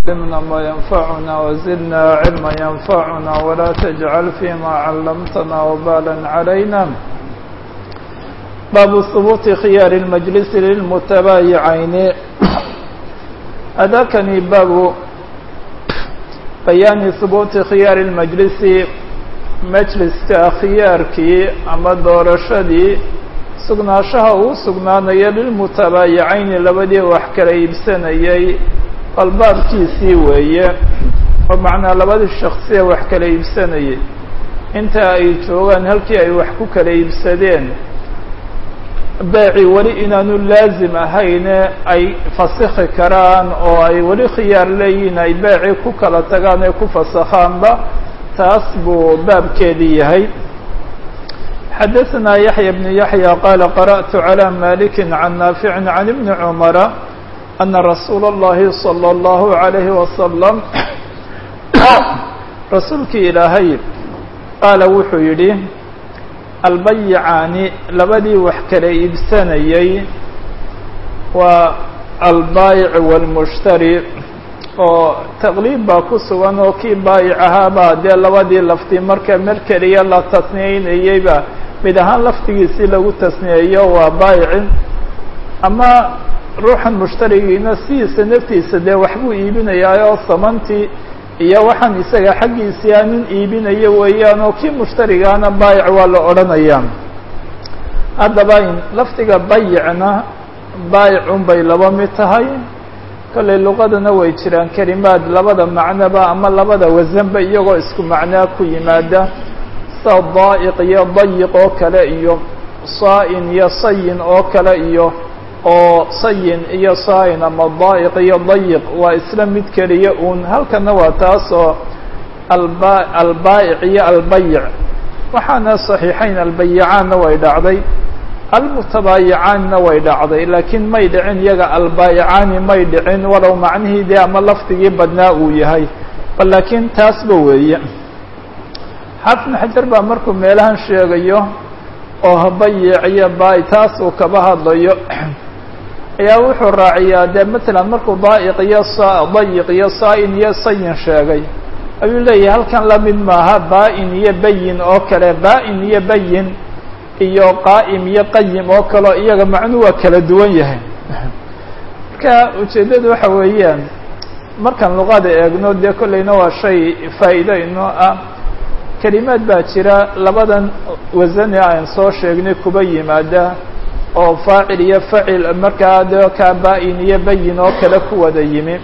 علمنا ما ينفعنا وزدنا علما ينفعنا ولا تجعل فيما علمتنا وبالا علينا باب ثبوت خيار المجلس للمتبايعين أذاكني باب بيان ثبوت خيار المجلس majliska khiyaarkii ama doorashadii sugnaanshaha uu sugnaanaya lilmutabaayicayni labadii wax kala iibsanayay albaabkiisii weeye oo macnaa labadii shaksiya wax kala iibsanayay inta ay joogaan halkii ay wax ku kala iibsadeen beeci weli inaanu laazim ahayne ay fasikhi karaan oo ay weli khiyaar leeyihiin ay beeci ku kala tagaan ee ku fasakhaanba taas buu baabkeedii yahay xadaثna yaحya بن yaحyى qala qarأت عlى malik can naafic can ibni cmara ana rasuula الlahi slى الlahu عalayhi wasalam rasuulkii ilaahay qaala wuxuu yidhi albayicaani labadii wax kala iibsanayay waa albaayic wاlmushtari oo taqliib baa ku sugan oo kii baayic ahaabaa dee labadii lafti marka mer keliya la tasniyeynayeyba mid ahaan laftigiisii lagu tasniyeeyo waa baayicin ama ruuxan mushtarigiina sidiisa naftiisa dee waxbuu iibinayaa oo samantii iyo waxaan isaga xaggiisii a nin iibinayo weeyaan oo kii mushtarigaana baayic waa la odhanayaa haddaba in lafdiga bayicna baayicun bay laba mid tahay kollay luqadana way jiraan kelimaad labada macnoba ama labada wasanba iyagoo isku macnaa ku yimaada sida daa'iq iyo dayiq oo kale iyo saa-in iyo sayin oo kale iyo oo sayin iyo saa-in ama daa'iq iyo dayiq waa isla mid keliya uun halkana waa taas oo alba albaa'ic iyo albayic waxaana saxiixayn albayicaanna way dhacday almutabaayicaanna way dhacday laakiin may dhicin iyaga albaayicaani may dhicin walow macnihii dee ama lafdigii badnaa uu yahay bal laakiin taasba weeye xaafid xajar baa markuu meelahan sheegayo oo bayic iyo baay taas uu kaba hadlayo ayaa wuxuu raaciyaa dee matalan markuu daa'iq iyo sa dayiq iyo saa-in iyo sayin sheegay ayuu leeyahay halkan la mid maaha baa-in iyo bayin oo kale baa-in iyo bayin iyo qaa'im iyo qayim oo kaleo iyaga macnuu waa kala duwan yahay marka ujeeddadu waxa weeyaan markaan luqada eegno dee kollayna waa shay faa'iido inoo ah kelimaad baa jira labadan wasane aan soo sheegnay kuba yimaada oo faacil iyo facil markaa dee kaa baa-in iyo bayin oo kale ku wada yimi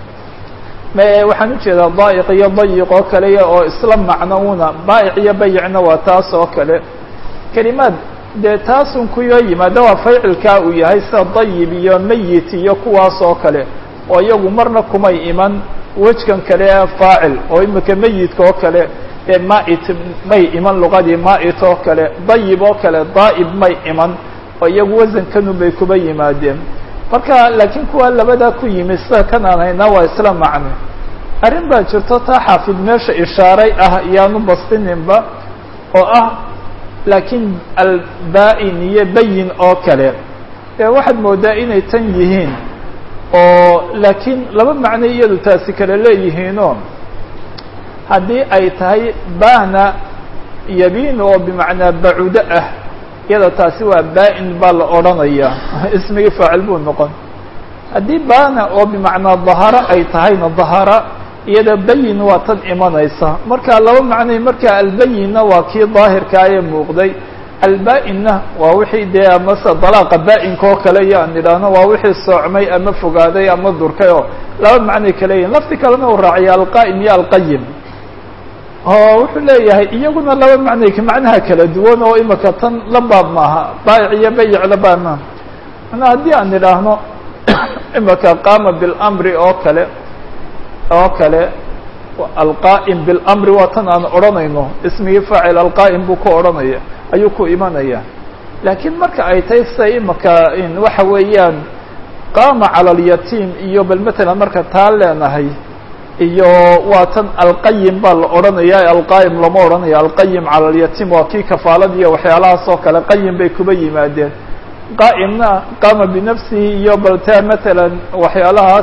waxaan ujeedaa daa'iq iyo dayiq oo kale oo isla macno una baa'ic iyo bayicna waa taas oo kale kelimaad dee taasun kuyoo yimaada waa faacilkaa uu yahay sida dayib iyo meyit iyo kuwaas oo kale oo iyagu marna kumay iman wejkan kale ee faacil oo imika meyidka oo kale dee mait may iman luqadii mait oo kale dayib oo kale daa'ib may iman oo iyagu wasankanun bay kuba yimaadeen marka laakiin kuwa labadaa ku yimi sida kan aan haynaa waa isla macne arrin baa jirto taa xaafid meesha ishaaray ah iyaanu bastininba oo ah laakiin albaa-in iyo bayin oo kale dee waxaad moodaa inay tan yihiin oo laakiin laba macno iyadu taasi kale leeyihiinoo haddii ay tahay baana yabiin oo bimacnaa bacudo ah iyada taasi waa baa-in baa la odhanayaa ismigii faacil buu noqon haddii baana oo bimacnaa daharo ay tahayna dahara iyada bayin waa tan imanaysa marka laba macnay marka albayinna waa kii daahirkaa ee muuqday albaa-inna waa wixii dee amase dalaaqa baa-inka oo kale iyo aan idhaahno waa wixii soocmay ama fogaaday ama durkay oo laba macnay kale yihin lafti kalena uu raaciya alqaa'im iyo alqayim oo wuxuu leeyahay iyaguna laba macnay macnaha kala duwan oo imika tan la baab maaha baayic iyo bayic la baab maaha manaa haddii aan idhaahno imika qaama bilamri oo kale oo kale alqaa'im bilamri waa tan aan odhanayno ismigii faacil alqaa'im buu ku odhanaya ayuu ku imanaya laakiin marka ay tahay sida imika waxa weeyaan qaama cala alyatiim iyo bal matalan marka taa leenahay iyo waa tan alqayim baa la odhanaya alqaa'im lama odhanaya alqayim cala alyatiim waa kii kafaalada iyo waxyaalahaas oo kale qayim bay kuba yimaadeen qaa'imna qaama binafsihi iyo baltaa matalan waxyaalahaas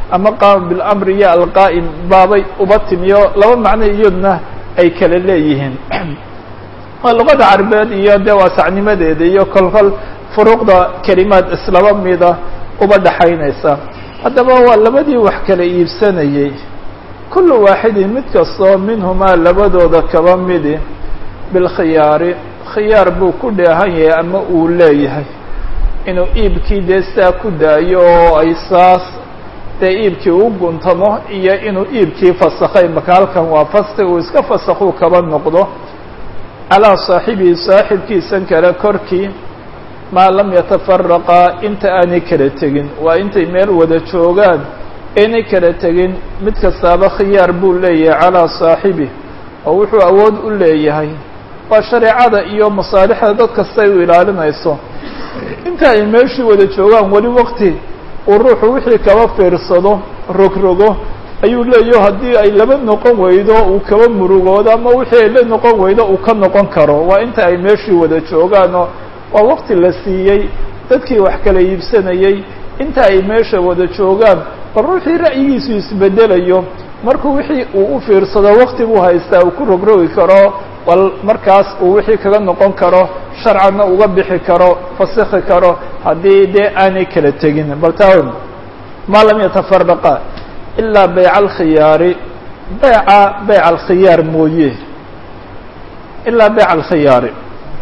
ama qaama bilamri iyo alqaa'im baabay uba timiyo laba macno iyaduna ay kala leeyihiin waa luqada carabeed iyo dee waasacnimadeeda iyo kolkol furuuqda kelimaad islaba mida uba dhaxaynaysa haddaba waa labadii wax kala iibsanayey kullu waaxidin mid kastoo minhumaa labadooda kaba midi bilkhiyaari khiyaar buu ku dheehan yahay ama uu leeyahay inuu iibkii dee saa ku daayo oo ay saas dee iibkii u guntamo iyo inuu iibkii fasakhay maka halkan waa fasti uu iska fasakhuu kaba noqdo calaa saaxibihi saaxibkiisan kale korkii maa lam yatafaraqaa inta aanay kala tegin waa intay meel wada joogaan aynay kala tegin mid kastaaba khiyaar buu leeyahay calaa saaxibih oo wuxuu awood u leeyahay waa shareecada iyo masaalixda dad kasta ay u ilaalinayso inta ay meeshii wada joogaan weli waqti uu ruuxu wixii kaba fiirsado rogrogo ayuu leeyaho haddii ay laba noqon weydo uu kaba murugoodo ama wixii ay la noqon weydo uu ka noqon karo waa inta ay meeshii wada joogaanoo waa waqti la siiyey dadkii wax kala iibsanayey inta ay meesha wada joogaan bal ruuxii ra'yigiisu isbedelayo markuu wixii uu u fiirsado waqti buu haystaa uu ku rogrogi karo bal markaas uu wixii kaga noqon karo sharcanna uga bixi karo fasikhi karo haddii dee aanay kala tegin bal taa maa lam yatafaraqa ilaa bayca alkhiyaari bayca bayca alkhiyaar mooye ilaa bayca alkhiyaari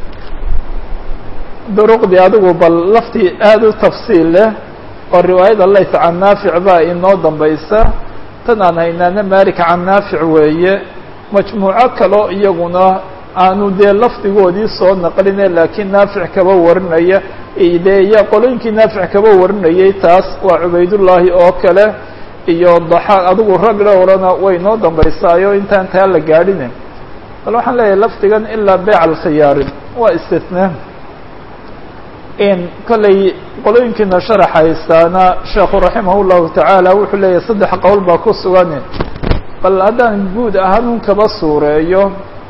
duruqdii adigu bal laftii aada u tafsiil leh oo riwaayada layt can naafic baa inoo dambaysa tan aan haynaana malik can naafic weeye majmuuco kaloo iyaguna aanu dee lafdigoodii soo naqline laakiin naafic kaba warinaya dee iyo qolooyinkii naafic kaba warinayay taas waa cubaydullaahi oo kale iyo daxaaq adigu rag dhowrana way noo dambaysaayo intaan taa la gaadhine bal waxaan leeyahay lafdigan ilaa beyc alkhiyaari waa istitnaa in kollay qolooyinkiina sharax haystaana sheekhu raximah llahu tacaala wuxuu leeyahay saddex qowl baa ku sugan bal haddaan guud ahaan un kaba suureeyo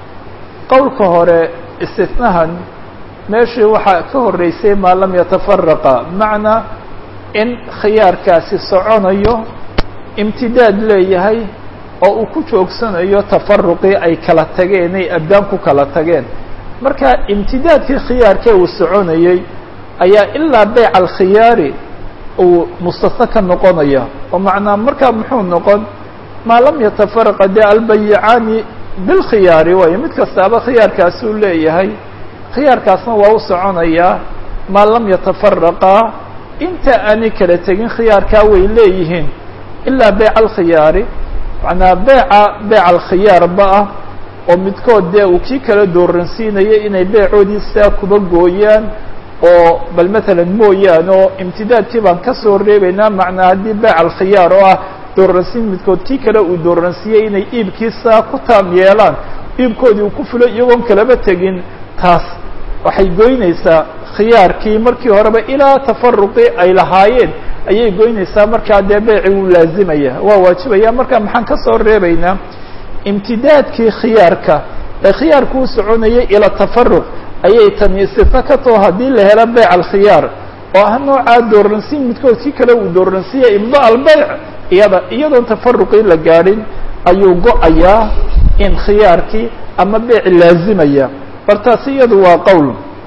qowlka hore istitnahan meeshii waxaa ka horreysay maa lam yatafaraqa bimacnaa in khiyaarkaasi soconayo imtidaad leeyahay oo uu ku joogsanayo tafaruqii ay kala tageen ay abdaan ku kala tageen marka imtidaadkii khiyaarkee uu soconayey ayaa ilaa beyc alkhiyaari uu mustasna ka noqonaya oo macnaa markaa muxuu noqon maa lam yatafaraqa dee albayicaani bilkhiyaari waayo mid kastaaba khiyaarkaasuu leeyahay khiyaarkaasna waa u soconayaa maa lam yatafaraqaa inta aanay kala tegin khiyaarkaa way leeyihiin ilaa beyc alkhiyaari macnaa beyca beyc alkhiyaarba ah oo midkood dee uu kii kala dooransiinayay inay beycoodii saa kuba gooyaan oo bal matalan mooyaane oo imtidaadkii baan ka soo reebaynaa macnaa haddii beyc alkhiyaar oo ah dooransiin midkood kii kale uu dooransiiyey inay iibkiisaa ku taam yeelaan iibkoodii uu ku fulo iyagoon kalaba tegin taas waxay goynaysaa khiyaarkii markii horeba ilaa tafaruqii ay lahaayeen ayay goynaysaa markaa dee beyci wuu laazimaya waa waajibaya marka maxaan ka soo reebaynaa imtidaadkii khiyaarka ee khiyaarku u soconayay ila tafaruq ayay tani istifna ka taho haddii la helo beyc alkhiyaar oo ah noocaa dooransiin midkood kii kale uu dooransiiyey imda albeyc iyada iyadoon tafaruqii la gaadhin ayuu go-ayaa in khiyaarkii ama beyc laazimaya bar taasi iyadu waa qowl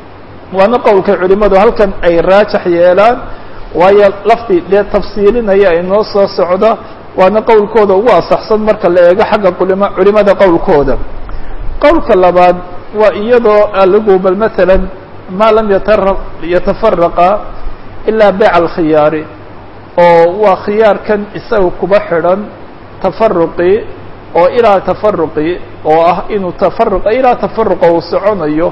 waana qowlka culimadu halkan ay raajax yeelaan waayo lafdi dee tafsiilinaya inoo soo socda waana qowlkooda ugu asaxsan marka la eego xagga culima culimada qowlkooda qowlka labaad waa iyadoo aligu bal matalan maa lam yata yatafaraqa ilaa beyc alkhiyaari oo waa khiyaarkan isaga kuba xidhan tafaruqii oo ilaa tafaruqii oo ah inuu tafaruq ilaa tafaruqa uu soconayo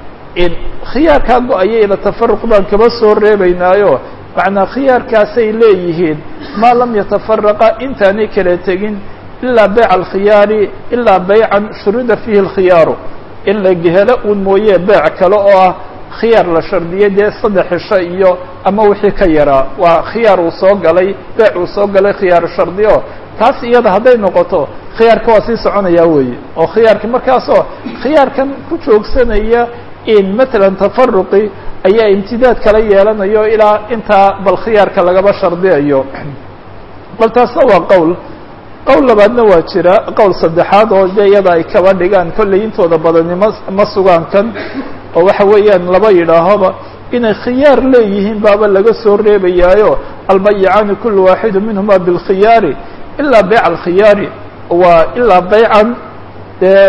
in khiyaarkaa go-aya ila tafaruq baan kaba soo reebaynaayo macnaa khiyaarkaasay leeyihiin maa lam yatafaraqa intaanay kala tegin ilaa beyc alkhiyaari ilaa beycan shurida fiihi alkhiyaaru in la helo un mooye beyc kale oo ah khiyaar la shardiyay dee saddex cisho iyo ama wixii ka yaraa waa khiyaar uu soo galay beyc uu soo galay khiyaar shardiyo taas iyada hadday noqoto khiyaarka waa sii soconayaa weeye oo khiyaarki markaasoo khiyaarkan ku joogsanaya in matalan tafaruqi ayaa imtidaad kala yeelanayo ilaa intaa bal khiyaarka lagaba shardiyayo bal taasna waa qowl qowl labaadna waa jira qowl saddexaad oo de iyada ay kaba dhigaan kollay intooda badani ma ma sugaan kan oo waxa weeyaan laba yidhaahoba inay khiyaar leeyihiin baaba laga soo reebayaayo albayicaani kulu waaxidu minhuma bilkhiyaari ilaa bayc alkhiyaari waa ilaa baycan dee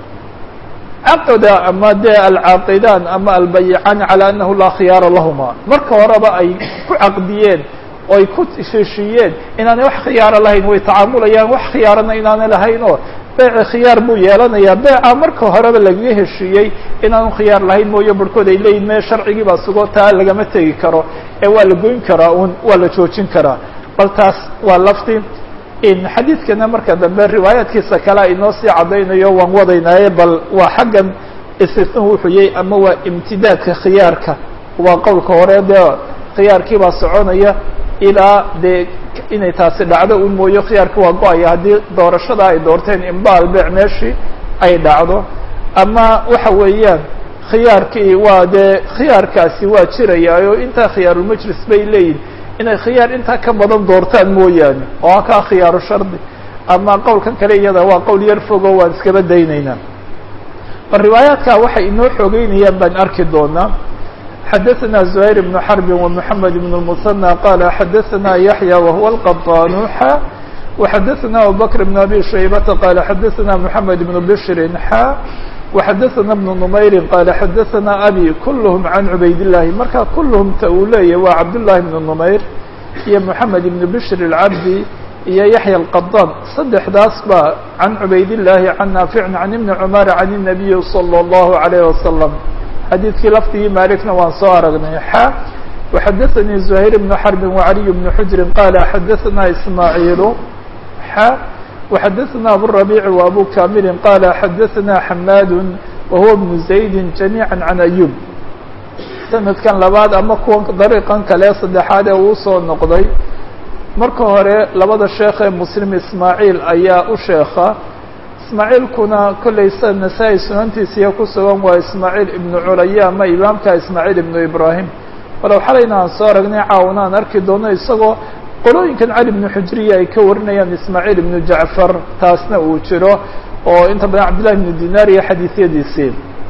caqda ama dee alcaaqidaan ama albayicaani calaa annahu laa khiyaara lahuma marka horeba ay ku caqdiyeen oo ay ku heshiiyeen inaanay wax khiyaaro lahayn way tacaamulayaan wax khiyaarana inaanay lahayn oo beeci khiyaar buu yeelanayaa beeca marka horeba lagaga heshiiyey inaanu khiyaar lahayn mooye barhkood ay leeyihin me sharcigii baa sugo taa lagama tegi karo ee waa la goyn karaa un waa la joojin karaa bal taas waa lafti xadiidkana marka dambe riwaayaadkiisa kale inoo sii caddaynayo waan wadaynaaye bal waa xaggan istisnuhu wuxuu yahay ama waa imtidaadka khiyaarka waa qowlka hore dee khiyaarkii baa soconaya ilaa dee inay taasi dhacdo un mooyo khiyaarka waa go-aya haddii doorashada ay doorteen imbaal beec meeshii ay dhacdo ama waxa weeyaan khiyaarkii waa dee khiyaarkaasi waa jirayaayo intaa khiyaarulmajlis bay leeyihin inay khiyaar intaa ka badan doortaan mooyaane oo kaa khiyaaru shardi ama qowlkan kale iyada waa qowl yar fogo waan iskaba daynaynaa bal riwaayaadka waxay inoo xoogeynayaan baan arki doonaa xadaثna زهayر بن xرب ومحamed بن المثنى qال xadaثna yaحyى وهuوa الqطاnوxa وxadaثna abubكر بن أbي شhaybةa qال xadaثna محamed بن بشhr xa وxadaثna بن نmayri qال xadaثna abي kulhm عan cubayd الlahi marka kulhm ta uu leeyahy waa cabdاللahi بن نmayr iyo محamed بن بشhr الcabdi iyo yaحyى الqطاn saddexdaas ba can cubayd الlahi can naafic can iبn cmar can النabiyi slى الlه عليه وsلم xadiidkii lafdigii malikna waan soo aragnay xa وxadaثnii زhayr بن xرb وعaliي بن xujri qala xadaثna ismaaعiilu xa وxadaثna abالرabيع وabu kamili qala xadaثna xmad wahuwa بن زaydi جamيعا عan أyub sanadkan labaad ama kuwa dariiqan kale saddexaad ee uu soo noqday marka hore labada sheekh ee muslim ismaaعiil ayaa u sheeka ismaaciilkuna kollay sa nasaa-i sunantiisiiya ku sugan waa ismaaciil ibnu culaya ama imaamka ismaaciil ibnu ibraahim walow xalayna aan soo aragnay caawna aan arki doono isagoo qolooyinkan cali ibnu xujriya ay ka warinayaan ismaaciil ibnu jacfar taasna uu jiro oo inta badan cabdillahi ibnu dinaar iyo xadiisyadiisii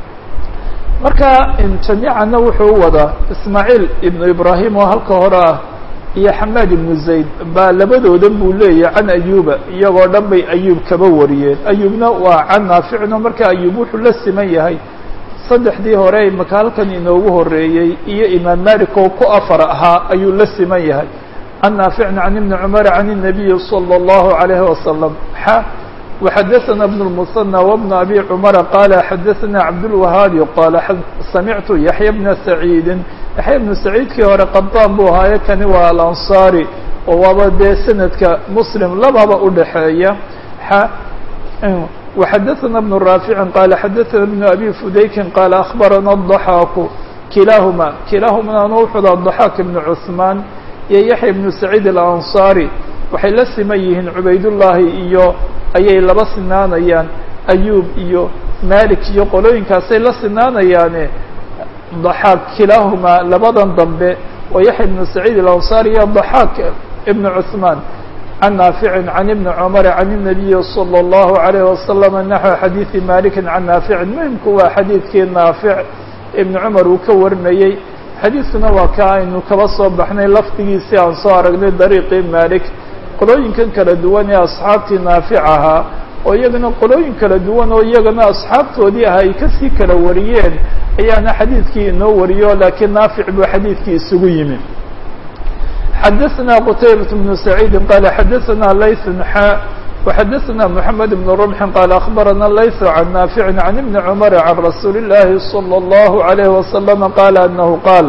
marka jamiicana wuxuu u wadaa ismaaciil ibnu ibraahim oo halka hore ah iyo xamaad ibnu zayd baa labadoodan buu leeyahay can ayuba iyagoo dhan bay ayuub kaba wariyeen ayuubna waa can naaficno marka ayuub wuxuu la siman yahay saddexdii hore maka halkan inoogu horeeyey iyo imaam malik oo ku afar ahaa ayuu la siman yahay can naaficna can ibni cumar can الnabiyi salى اllahu عalayhi wasalam xa وxadaثna بن المثنى وبن أbي cمر qال xadaثna cabdالوahaabi qال samictu yaحya بna سacيidi yaحya بnu سacيidkii hore qadaan buu ahaaye kani waa alanصarي oo waaba dee sanadka mslim lababa udhaxeeya وxadaثna بن rاafici qال xadaثna بن أbي fudayki qال أخbarana الضحاk kilahuma kilahumana wuxuda الضحاk بن cثmaan iyo yaحya بnu سacيid الأnصarي waxay la siman yihiin cubaydullaahi iyo ayay laba sinaanayaan ayuub iyo malik iyo qolooyinkaasay la sinaanayaane daxaak kilaahumaa labadan dambe oo yaxya ibnu saciid alansaari iyo daxaak ibnu cuثmaan can naaficin can ibni cumar can الnabiyi salى اllahu عalayh wasalama naxو xadiidi maliki can naaficin muhimku waa xadiidkii naafic ibni cumar uu ka warinayey xadiidkuna waa ka aynu kaba soo baxnay lafdigiisii aan soo aragnay dariiqii malik qolooyinkan kala duwan ee asxaabtii naafic ahaa oo iyagana qolooyin kala duwan oo iyagana asxaabtoodii ah ay kasii kala wariyeen ayaana xadiidkii inoo wariyo laakiin naafic buu xadiidkii isugu yimi xadaثna qtaybaة بن سacيidi qala xadaثna layث xa وxadaثna mحamed بن رمxi qal أخbarana layث can naafici can ibni cmr can rasuuli الlahi slى الlahu عalيه وasلم qala anahu qaal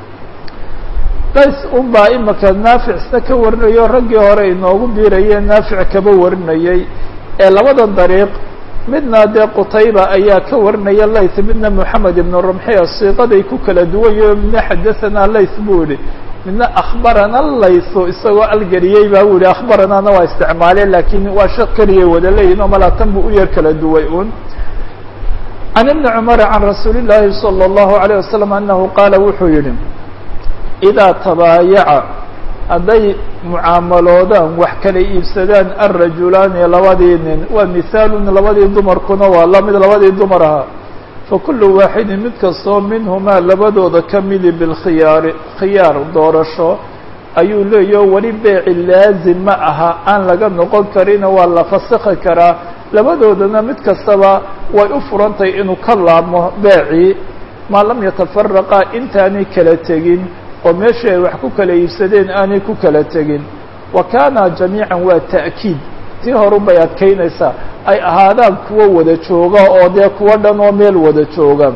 lays un baa imaka naaficna ka warinayo raggii hore inoogu biirayeen naafic kaba warinayey ee labadan dariiq midna dee qutayba ayaa ka warinaya layth midna moxamed ibn rumxiya siiqaday ku kala duwanyaho midna xadaثana layth buu yihi midna akhbarana laythu isagoo algeriyey baa u yihi akhbaranaana waa isticmaaleen lakiin waa shaq keliyay wada leeyihin oo malaatan buu u yar kala duway un can ibni cumar can rasuuli الlahi salى الlahu عalيه wasalam anahu qaala wuxuu yihi idaa tabaayaca hadday mucaamaloodaan wax kala iibsadaan alrajulaani labadii nin waa mihaalun labadii dumarkuna waa lamid labadii dumar ahaa fakulu waaxidin mid kastoo minhumaa labadooda ka midi bilkhiyaari khiyaar doorasho ayuu leeyaho weli beeci laazim ma aha aan laga noqon karina waa la fasikhi karaa labadoodana mid kastaba way u furantahay inuu ka laabmo beecii maa lam yatafaraqa intaanay kala tegin oo meeshii ay wax ku kala iibsadeen aanay ku kala tegin wa kaana jamiican waa ta'kiid tii horun bay adkaynaysaa ay ahaadaan kuwo wada jooga oo dee kuwo dhan oo meel wada jooga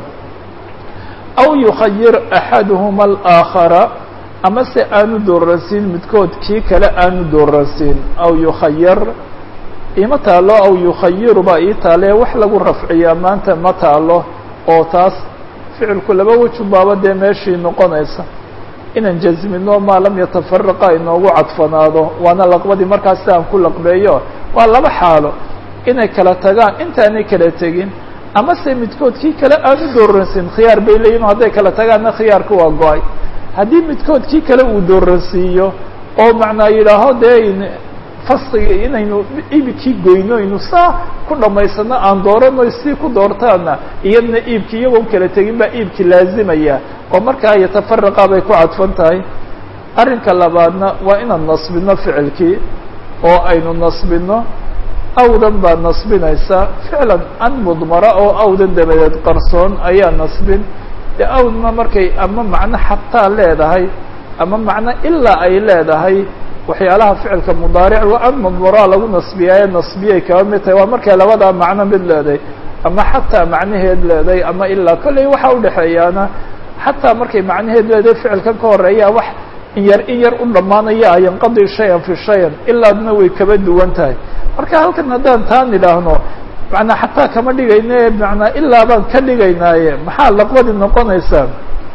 aw yukhayir axaduhuma alaakhara ama se aanu dooransiin midkood kii kale aanu dooransiin aw yukhayar ima taalo aw yukhayiru baa ii taalee wax lagu rafciyaa maanta ma taalo oo taas ficilku laba wejun baaba dee meeshii noqonaysa inaan jasmino maa lam yatafaraqa inoogu cadfanaado waana laqbadii markaas aan ku laqbeeyo waa laba xaalo inay kala tagaan intaanay kala tegin ama se midkood kii kale aanu dooransiin khiyaar bay leeyihin hadday kala tagaanna khiyaarka waa go-ay haddii midkood kii kale uu dooransiiyo oo macnaa yidhaaho dee fasliga inaynu iibkii goyno aynu saa ku dhammaysano aan doorano si ku doortaana iyadna iibki iyagoon kala tegin baa iibki laazimaya oo markaa yatafaraqa bay ku cadfan tahay arrinka labaadna waa inaan nasbino ficilkii oo aynu nasbino awdan baa nasbinaysa ficlan an mudmara oo awdan dabadeed qarsoon ayaa nasbin dee awdna markay ama macno xataa leedahay ama macno ilaa ay leedahay waxyaalaha ficilka mudaaric waa an mudmaraa lagu nasbiyaaye nasbiyay kaba mid tahay waa markay labadaa macno mid leedahay ama xataa macnaheed leedahay ama ilaa kolley waxa udhexeeyaana xataa markay macnaheed leedahay ficilkan ka horeeya wax in yar in yar u dhammaanaya yanqadi shayan fi shayan ilaadna way kaba duwan tahay marka halkan haddaan taan idhaahno manaa xataa kama dhigayne manaa ilaa baan ka dhigaynaaye maxaa laqbadi noqonaysaa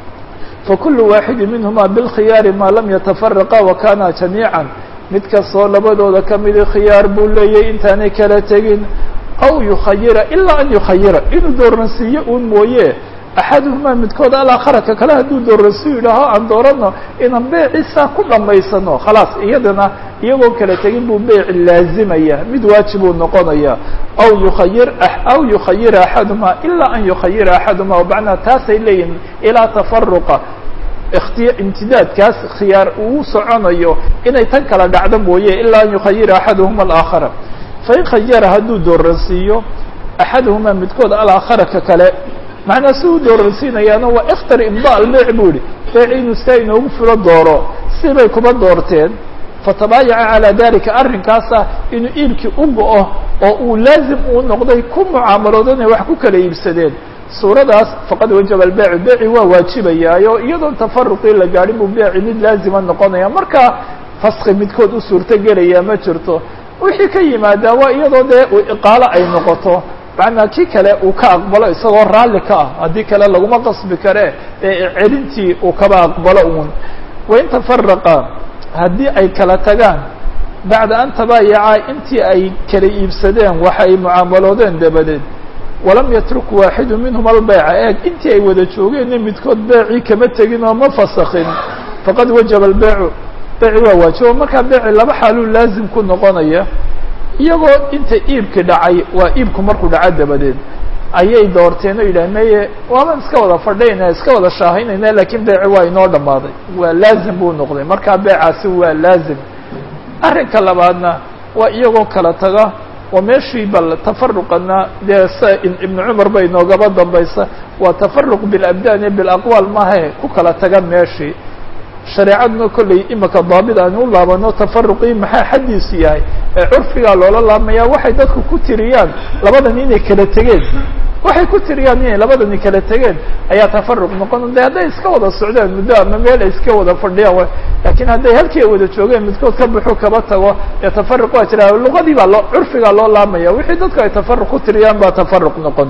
fakulu waaxidi minhuma bilkhiyaari maa lam yatafaraqa wakana jamiica mid kastoo labadooda kamidi khiyaar buu leeyahy intaanay kala tegin aw yukhayira ilaa an yukhayira inuu dooransiiyo uun mooye axaduhumaa midkood alakharaka kale hadduu dooransiyo yidhaaho aan doorano inaan beecisaa ku dhammaysano khalaas iyadana iyagoon kala tegin buu beeci laazimaya mid waajibuu noqonaya aw yukhayir aw yukhayira axaduhumaa ilaa an yukhayira axaduhumaa macnaa taasay leeyihin ilaa tafaruqa ikhtiya imtidaadkaas khiyaar uu soconayo inay tan kala dhacdo mooye ilaa an yukhayira axaduhuma alaakhara fain khayara hadduu dooransiiyo axaduhumaa midkood alaaakharaka kale macnaa si uu dooransiinayaana waa ikhtar imda albeyc buu yihi beyc inuu sidaa inoogu fulo dooro sibay kuma doorteen fatabaayaca calaa dalika arrinkaasa inuu iibkii u go-o oo uu laazim uu noqday ku mucaamaloodo inay wax ku kala iibsadeen suuradaas faqad wajaba albeycu beyci waa waajibayaayo iyadoon tafaruqii la gaadhin buu beyci mid laazima noqonaya markaa faski midkood u suurto gelaya ma jirto wixii ka yimaadaa waa iyadoo dee iqaalo ay noqoto macnaa kii kale uu ka aqbalo isagoo raalli ka ah haddii kale laguma qasbi kare ee celintii uu kaba aqbalo uun wain tafaraqa haddii ay kala tagaan bacda an tabaayacaa intii ay kala iibsadeen waxa ay mucaamaloodeen dabadeed walam yatruk waaxidu minhum albeyca eeg intii ay wada joogeenna midkood beecii kama tegin oo ma fasakin faqad wajaba albeycu beyci waa waajibo markaa beyci laba xaaluu laazim ku noqonaya iyagoo inta iibki dhacay waa iibku markuu dhaco dabadeed ayay doorteen oo yidhah meye waaban iska wada fadhayna iska wada shaahaynayna lakiin beyci waa inoo dhammaaday waa laazim buu noqday markaa beycaasi waa laazim arrinka labaadna waa iyagoo kala taga waa meeshii bal tafaruqana dee sa ibnu cumar ba inoogaba dambaysa waa tafaruq bilabdaan iyo bilaqwaal maahe ku kala taga meeshii shareecaduna kolley imika daabit aan u laabano tafaruqii maxaa xaddiisu yahay ee curfigaa loola laabmaya waxay dadku ku tiriyaan labadani inay kala tegeen waxay ku tiriyaan inay labadani kala tegeen ayaa tafaruq noqon de hadday iska wada socdeen muddo ama meel ay iska wada fadhiyaan lakiin hadday halkii ay wada joogeen midkood ka buxu kaba tago dee tafaruq waa jira luqadii baa loo curfigaa loo laabmaya wixii dadku ay tafaruq ku tiriyaan baa tafaruq noqon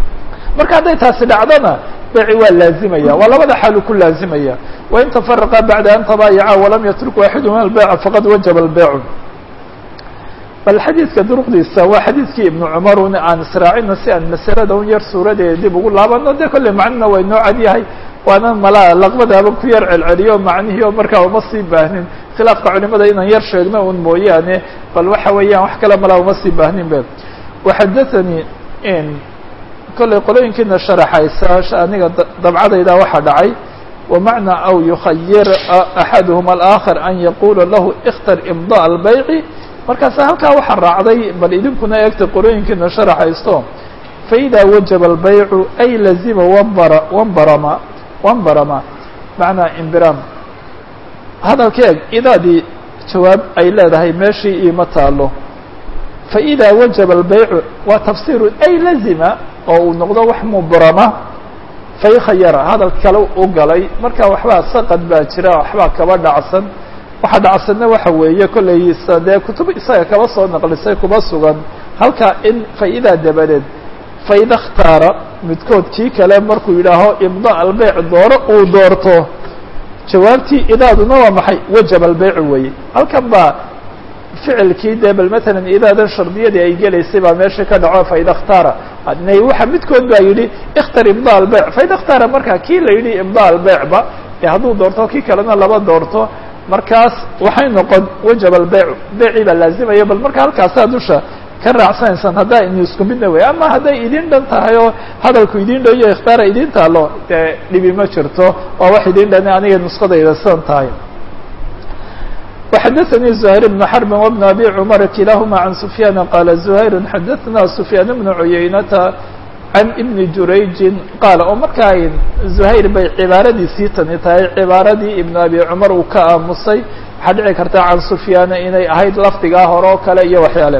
marka hadday taasi dhacdona beyci waa laazimaya waa labada xaalu ku laazimaya wain tafaraqa bacda an tabaayaca walam yatruk waaxiduhuma albeyca faqad wajaba albeycu bal xadiidka duruqdiisa waa xadiidkii ibnu cumar un aan israacino si aan masalada un yar suuradeeda dib ugu laabano de kolley macnuna waa inoo cad yahay waana malaa laqbadaaba ku yar celceliyo macnihii oo markaa uma sii baahnin khilaafka culimada inaan yar sheegno un mooyaane bal waxa weeyaan wax kale malaa uma sii baahnin be waxadathanii kollay qolooyinkiina sharaxaysa aniga dabcadayda waxaa dhacay wamacnaa aw yukhayir axaduhum alaakhar an yaqula lahu ikhtar imda albayci markaasa halkaa waxaa raacday bal idinkuna eegta qolooyinkiina sharaxaysto faida wajaba albaycu ay lazima wambara wambarama wambarama macnaa imbiraam hadalka eeg idaadii jawaab ay leedahay meeshii iima taalo faida wajaba albaycu waa tafsiru ay lazima oo uu noqdo wax mubrama faykhayara hadal kale u galay marka waxbaa saqad baa jira waxbaa kaba dhacsan waxa dhacsanna waxa weeye kollaysa dee kutub isaga kaba soo naqlisay kuba sugan halkaa in faidaa dabadeed faida khtaara midkood kii kale markuu yidhaaho imda albeyc dooro uu doorto jawaabtii idaaduna waa maxay wajaba albeycu weeye halkan baa ficilkii dee bal matalan idaadan shardiyadii ay gelaysay baa meesha ka dhaco faida khtaara waxa midkood baa yidhi ikhtar imda albeyc faida khtaara markaa kii la yidhi imda albeycba ee hadduu doorto kii kalena laba doorto markaas waxay noqon wajaba albeyc beycii baa laazimaya bal marka halkaasaa dusha ka raacsanaysaan haddaa ini isku midna wey ama hadday idin dhan tahay oo hadalku idin dhan iyo ikhtaara idin taalo dee dhibi ma jirto waa wax idin dhan aniga nuskadayda sidan tahay وxdثnي زهير بن حرب وبن أbي cمر كiلاahma عن سفyان qال زهير xdثna سفyان بن عuyaynة عن بن jurayجi qاal oo markaa زهayر bay cibaaradiisii tani tahay cibaaradii iبن أbي cمر uu ka aamusay waxaa dhici karta can سفyاana inay ahayd lafdigaa hore oo kale iyo waxyaale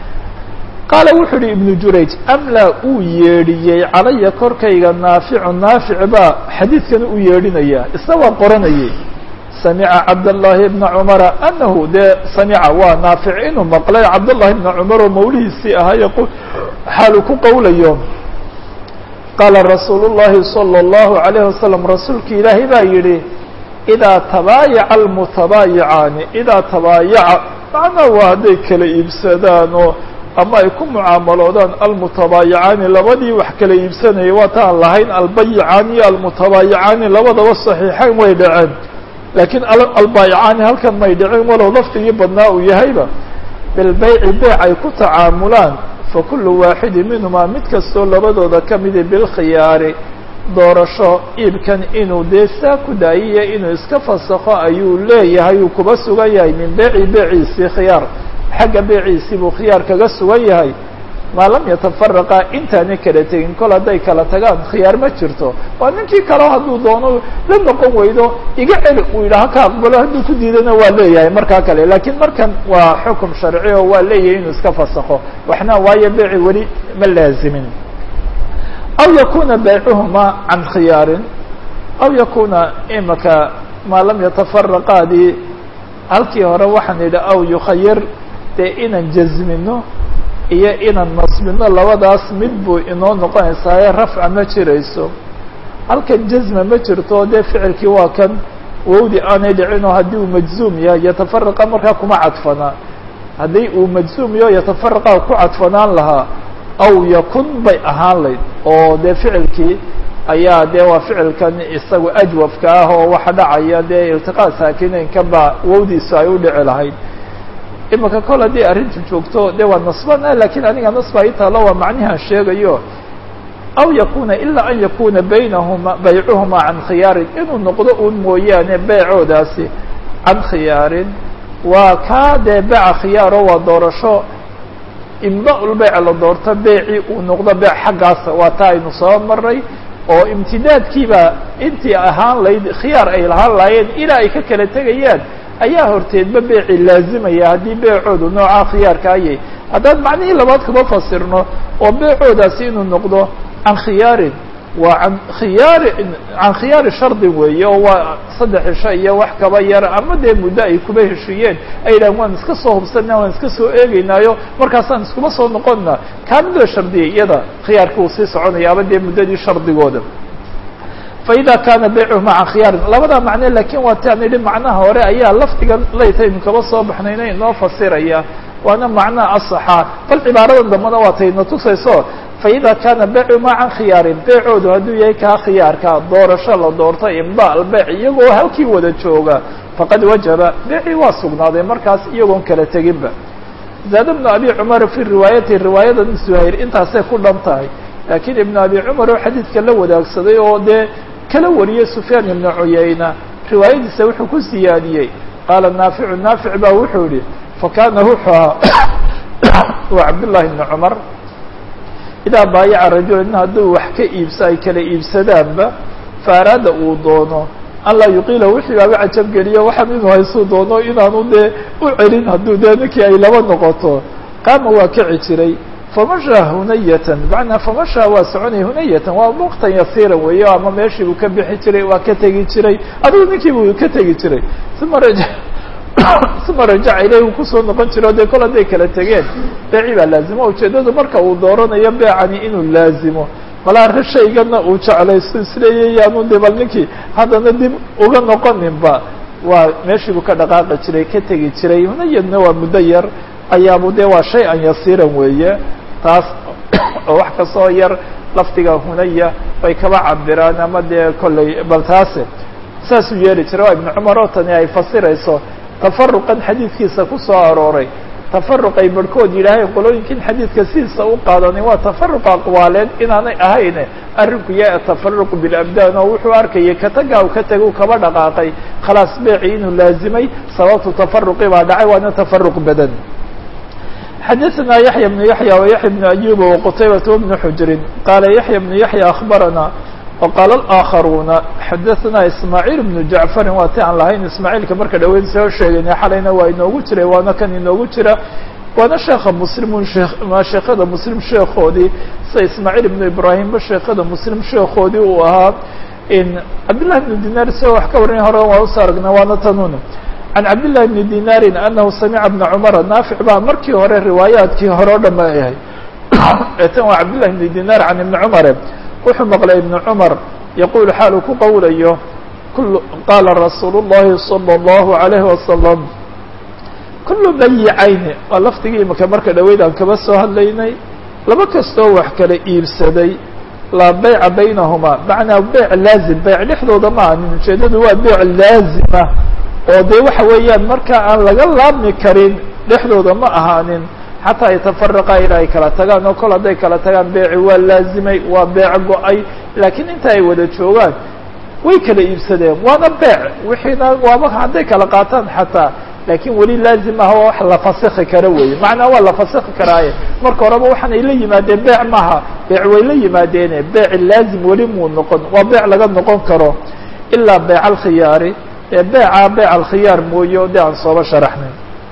qaala wuxuu uhi iبن jurayج أmlا uu yeedhiyey calaya korkayga naaficu naafic baa xadiidkan u yeedhinaya isna waa qoranayay samica cabdالlahi bna cumara anahu dee samica waa naafic inuu maqlay cabdالlahi bna cumar oo mawlihiisii ahaa xaalu ku qowlayo qaala rasuulu الlahi salى الlahu عalayه wasalam rasuulki ilaahay baa yihi idaa tabaayaca almutabaayicaani idaa tabaayaca macnaa waa hadday kala iibsadaan oo ama ay ku mucaamaloodaan almutabaayicaani labadii wax kala iibsanayay waata aan lahayn albayicaani iyo almutabaayicaani labadaba saxiixayn way dhaceen laakiin albaayicaani halkan may dhicin walow lafdigii badnaa uu yahayba bilbayci beyc ay ku tacaamulaan fakulu waaxidi minhumaa mid kastoo labadooda ka midi bilkhiyaari doorasho iibkan inuu dee saa ku daayiya inuu iska fasakho ayuu leeyahay uu kuba sugan yahay min beyci beyciisii khiyaar xagga beyciisii buu khiyaar kaga sugan yahay maa lam yatafaraqa intaanay kala tegin kol hadday kala tagaan khiyaar ma jirto waa ninkii kaleo hadduu doono la noqon weydo iga celi uu yidhaha ka aqbalo hadduu ku diidana waa leeyahay markaa kale laakiin markan waa xukum sharci oo waa leeyahay inuu iska fasakho waxna waayo beyci weli ma laazimin aw yakuna baycuhuma can khiyaarin aw yakuna imaka maa lam yatafaraqaadii halkii hore waxaan yidhi aw yukhayir dee inaan jazmino iyo inaan nasbino labadaas mid buu inoo noqonaysaaye rafca ma jirayso halkan jazma ma jirto dee ficilkii waa kan wowdi aanay dhicin oo haddii uu majzuum yahay yatafaraqa markaa kuma cadfanaa haddii uu majzuum yaho yatafaraqa ku cadfanaan lahaa aw yakun bay ahaan layd oo dee ficilkii ayaa dee waa ficilkan isagu ajwafka ah oo waxa dhacaya dee iltiqaa saakineynka baa wowdiisu ay u dhici lahayd imika kol haddii arrintu joogto de waa nasbana lakiin aniga nasba itaalo waa macnihaan sheegayo aw yakuna ilaa an yakuna baynahuma baycuhuma can khiyaarin inuu noqdo un mooyaane beecoodaasi can khiyaarin waa kaa dee beeca khiyaaro waa doorasho imda-ul beyc la doorto beecii uu noqdo beec xaggaasa waa taa aynu soo maray oo imtidaadkiiba intii ahaan layd khiyaar ay lahaan lahaayeen ilaa ay ka kala tegayaan ayaa horteedba beeci laazimaya haddii beecoodu noocaa khiyaarka ayay haddaan macnihii labaad kaba fasirno oo beecoodaasi inuu noqdo can khiyaarin waa an khiyaari can khiyaari shardin weeye oo waa saddex cisho iyo wax kaba yar ama dee muddo ay kuba heshiiyeen ay yidhahan waan iska soo hubsanaa waan iska soo eegeynaayo markaasaan iskuma soo noqonna kaa mid la shardiyay iyada khiyaarka uu sii soconaya ama dee muddadii shardigooda faida kaana baycuhuma can khiyaarin labada macne lakin waa ti aan idhi macnaha hore ayaa lafdigan laytaynu kaba soo baxnayna inoo fasiraya waana macnaha asaxa bal cibaaradan dambana waa tayna tusayso faida kaana beycu maa can khiyaarin beecoodu hadduu yahay kaa khiyaarka doorasho la doorto imda albeyc iyagoo halkii wada jooga faqad wajaba beecii waa sugnaaday markaas iyagoon kala teginba zaada bnu abi cumar fii riwaayati riwaayada zuhayr intaasay ku dhan tahay laakiin ibnu abi cumar oo xadiidka la wadaagsaday oo dee kala wariyey sufyaan ibnu cuyayna riwaayadiisa wuxuu ku siyaadiyey qaala naaficu naafic baa wuxuu yihi fakana wuxuu ahaa waa cabdullahi ibnu cumar idaa baayaca rajula nin hadduu wax ka iibso ay kala iibsadaanba faaraada uu doono an laa yuqiila wixii baaba cajabgeliyo waxaan inuu haysuu doono inaanu dee u celin hadduu dee ninkii ay laba noqoto qaama waa kici jiray famashaa hunayatan macnaa famashaa waa soconaya hunayatan waa waqtan yasiiran weeye ama meeshii buu ka bixi jiray waa ka tegi jiray adigu ninkii buu ka tegi jiray uma raja uma rajaca ilayhi kusoo noqon jiro dee kol hadday kala tegeen beeci baa laazimo ujeedadu marka uu dooranayo beecani inuu laazimo malaa shaygana uu jeclaysto isleeya yaanu de bal ninkii haddana dib uga noqoninba waa meeshii buu ka dhaqaaqi jiray ka tegi jiray hunayadna waa muddo yar ayaabu dee waa shay an yasiiran weeye taas oo wax kastoo yar lafdiga hunaya bay kaba cabiraan ama dee kolley bal taase saasuu yeeli jiray waa ibnu cumar oo tani ay fasirayso tafaruqan xadiidkiisa ku soo arooray tafaruq ay barhkood yidhaaheen qolooyinkin xadiidka sidiisa u qaadanin waa tafaruq aqwaaleed inaanay ahayne arrinku yaa tafaruq bilabdaan oo wuxuu arkayay katagaa u ka tegay u kaba dhaqaaqay khalaas beeci inuu laazimay sababtu tafaruqi baa dhacay waana tafaruq badan xadaثna yaحya بن yaحya وyaحya بن أyuba وqtaybaة وبن xujrin qaala yaحya بن yaحya أخbarana وqaala الآkharuuna xadaثna ismaaعيil بن jaعفari waa ti aan lahayn ismaaعiilka marka dhaweyd soo sheegayna xalayna waa inoogu jiray waana kan inoogu jira waana sheeka mslimun ma sheekada mslim sheekoodii sida ismaaعيil بن ibrahimba sheekada mslim sheekoodii uu ahaa cabdالlahi بن dinar isagoo wax ka warinay hore waa usoo aragnay waana tanuna can cabdillahi bni dinaarin anahu samica bna cumara naafic baa markii hore riwaayaadkii hore o dhan ba ahay eetan waa cabdillahi bni dinaar can ibni cumare wuxuu maqlay ibnu cumar yaquul xaal uu ku qowlayo kul qaala rasuulu llahi salى اllahu alayhi wasalam kulu bayicayni waa lafdigii imika marka dhaweyd aan kaba soo hadlaynay laba kastoo wax kala iibsaday laa beyca baynahumaa macnaa beyc laazim beyc dhexdooda ma anin ujeedadu waa beyc laazima oo dee waxa weeyaan marka aan laga laabmi karin dhexdooda ma ahaanin xataa yatafaraqa ila ay kala tagaan oo kol hadday kala tagaan beeci waa laazimay waa beec go-ay laakiin inta ay wada joogaan way kala iibsadeen waana beec wixiina waaba hadday kala qaataan xataa laakiin weli laazim ah oo wax la fasiki kara weeye macnaa waa la fasiki karaaye marka horeba waxaan ay la yimaadeen beec maaha beec way la yimaadeene beec laazim weli muu noqon waa beec laga noqon karo ilaa beec alkhiyaari ee beeca beec alkhiyaar mooye o de aan sooba sharaxnay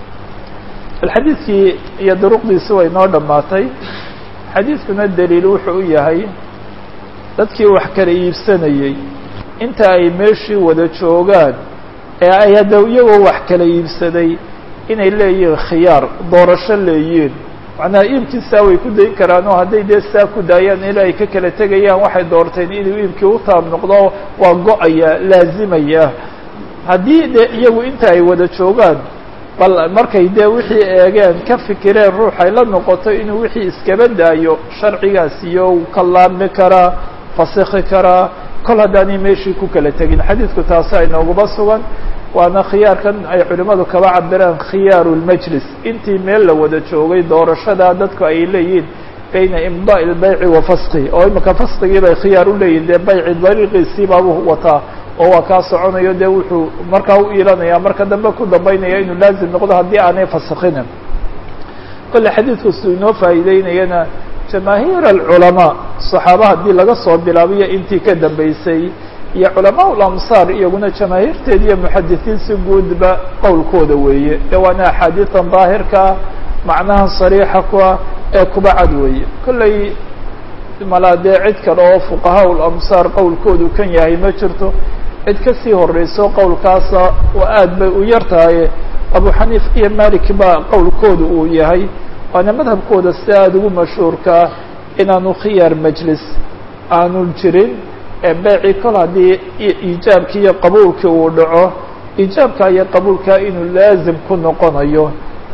xadiidkii iyo duruqdiisi way noo dhammaatay xadiidkuna daliil wuxuu u yahay dadkii wax kala iibsanayey inta ay meeshii wada joogaan ee ay hadda iyagoo wax kala iibsaday inay leeyihiin khiyaar doorasho leeyiin macnaha iibkiisaa way ku dayn karaan oo hadday dee saa ku daayaan ilaa ay ka kala tegayaan waxay doorteen inuu iibkii u taab noqdo waa go-aya laazimaya haddii dee iyagu inta ay wada joogaan bal markay dee wixii eegeen ka fikireen ruux ay la noqoto inuu wixii iskaba daayo sharcigaas iyo uu ka laabmi karaa fasikhi karaa kol haddaanay meeshii ku kala tegin xadiidku taasi ay nooguba sugan waana khiyaarkan ay culimmadu kaba cabiraan khiyaaru lmajlis intii meel la wada joogay doorashada dadku ay leeyihiin bayna imdaء اlbayci wa faskihi oo imika faskigii bay khiyaar u leeyihin dee bayci dariiqiisii baabuu wataa oo waa kaa soconayo dee wuxuu markaa u iilanaya marka dambe ku dambaynaya inuu laazim noqdo haddii aanay fasikinin kole xadiidku siduu inoo faa'iideynayana jamaahiir alculamaa صaxaaba haddii laga soo bilaabiyo intii ka dambeysay iyo culamaa lamsaar iyaguna jamaahiirteed iyo muxadisiin si guudba qowlkooda weeye ee waana axaadiidan daahirkaa macnaha sariixa kuah ee kuba cad weeye kolley malaa dee cid kale oo fuqahaa lamsaar qowlkoodu kan yahay ma jirto cid kasii horeyso qowlkaasa oo aad bay u yar tahay abu xaniif iyo malik ba qowlkooda uu yahay waana madhabkooda si aada ugu mashhuurkaa inaanu khiyaar majlis aanu jirin ee beeci kol haddii iijaabkii iyo qabuulkii uu dhaco iijaabka iyo qabuulkaa inuu laazim ku noqonayo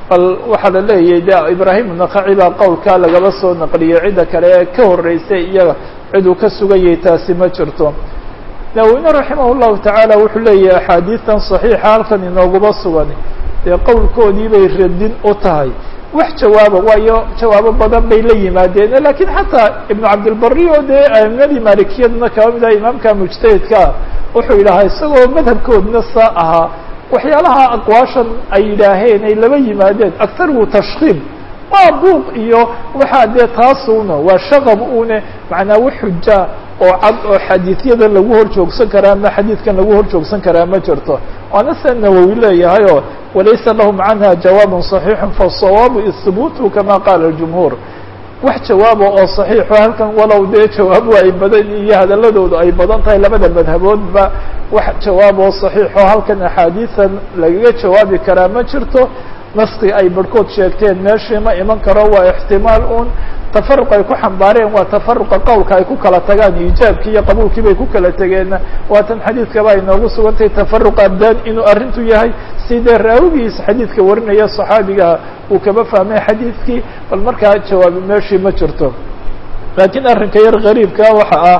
bal waxaa la leeyahay de ibraahim nakaci baa qowlkaa lagaba soo naqliyey cidda kale ee ka horreysay iyaga ciduu ka sugayay taasi ma jirto nawine raximah llahu tacaala wuxuu leeyahay axaadiidan saxiixa halkan inooguma sugan dee qowlkoodii bay radin u tahay wax jawaaba waayo jawaabo badan bay la yimaadeen lakiin xataa ibnu cabdilbari oo dee aimadii maalikiyaduna kaba mid ah imaamka mujtahidkaa wuxuu yidhahaa isagoo madhabkoodna saa ahaa waxyaalaha aqwaashan ay yidhaaheen ay laba yimaadeen aktargu tashkiim waa buuq iyo waxaa dee taasuna waa shaqab une macnaa wax xuja oo cad oo xadiidyadan lagu hor joogsan karaa ama xadiidkan lagu hor joogsan karaa ma jirto waana se nawowi leeyahay oo walaysa lahum canha jawaabun صaxiixu faالsawaabu ihbuutu kama qaala اjumhuur wax jawaaba oo صaxiixo halkan walow dee jawaabu ay badan iyo hadaladoodu ay badan tahay labada madhaboodba wax jawaab oo صaxiixo halkan axaadiisan lagaga jawaabi karaa ma jirto naski ay barhkood sheegteen meeshii ma iman karo waa ixtimaal un tafaruq ay ku xambaareen waa tafaruqa qowlka ay ku kala tagaan iijaabkii iyo qabuulkii bay ku kala tegeenna waatan xadiidkaba ay noogu sugantahay tafaruq abdaan inuu arrintu yahay sidee raawigiisa xadiidka warinaya saxaabigaha uu kaba fahmay xadiidkii bal markaa jawaabi meeshii ma jirto laakiin arrinka yar gariibka waxa ah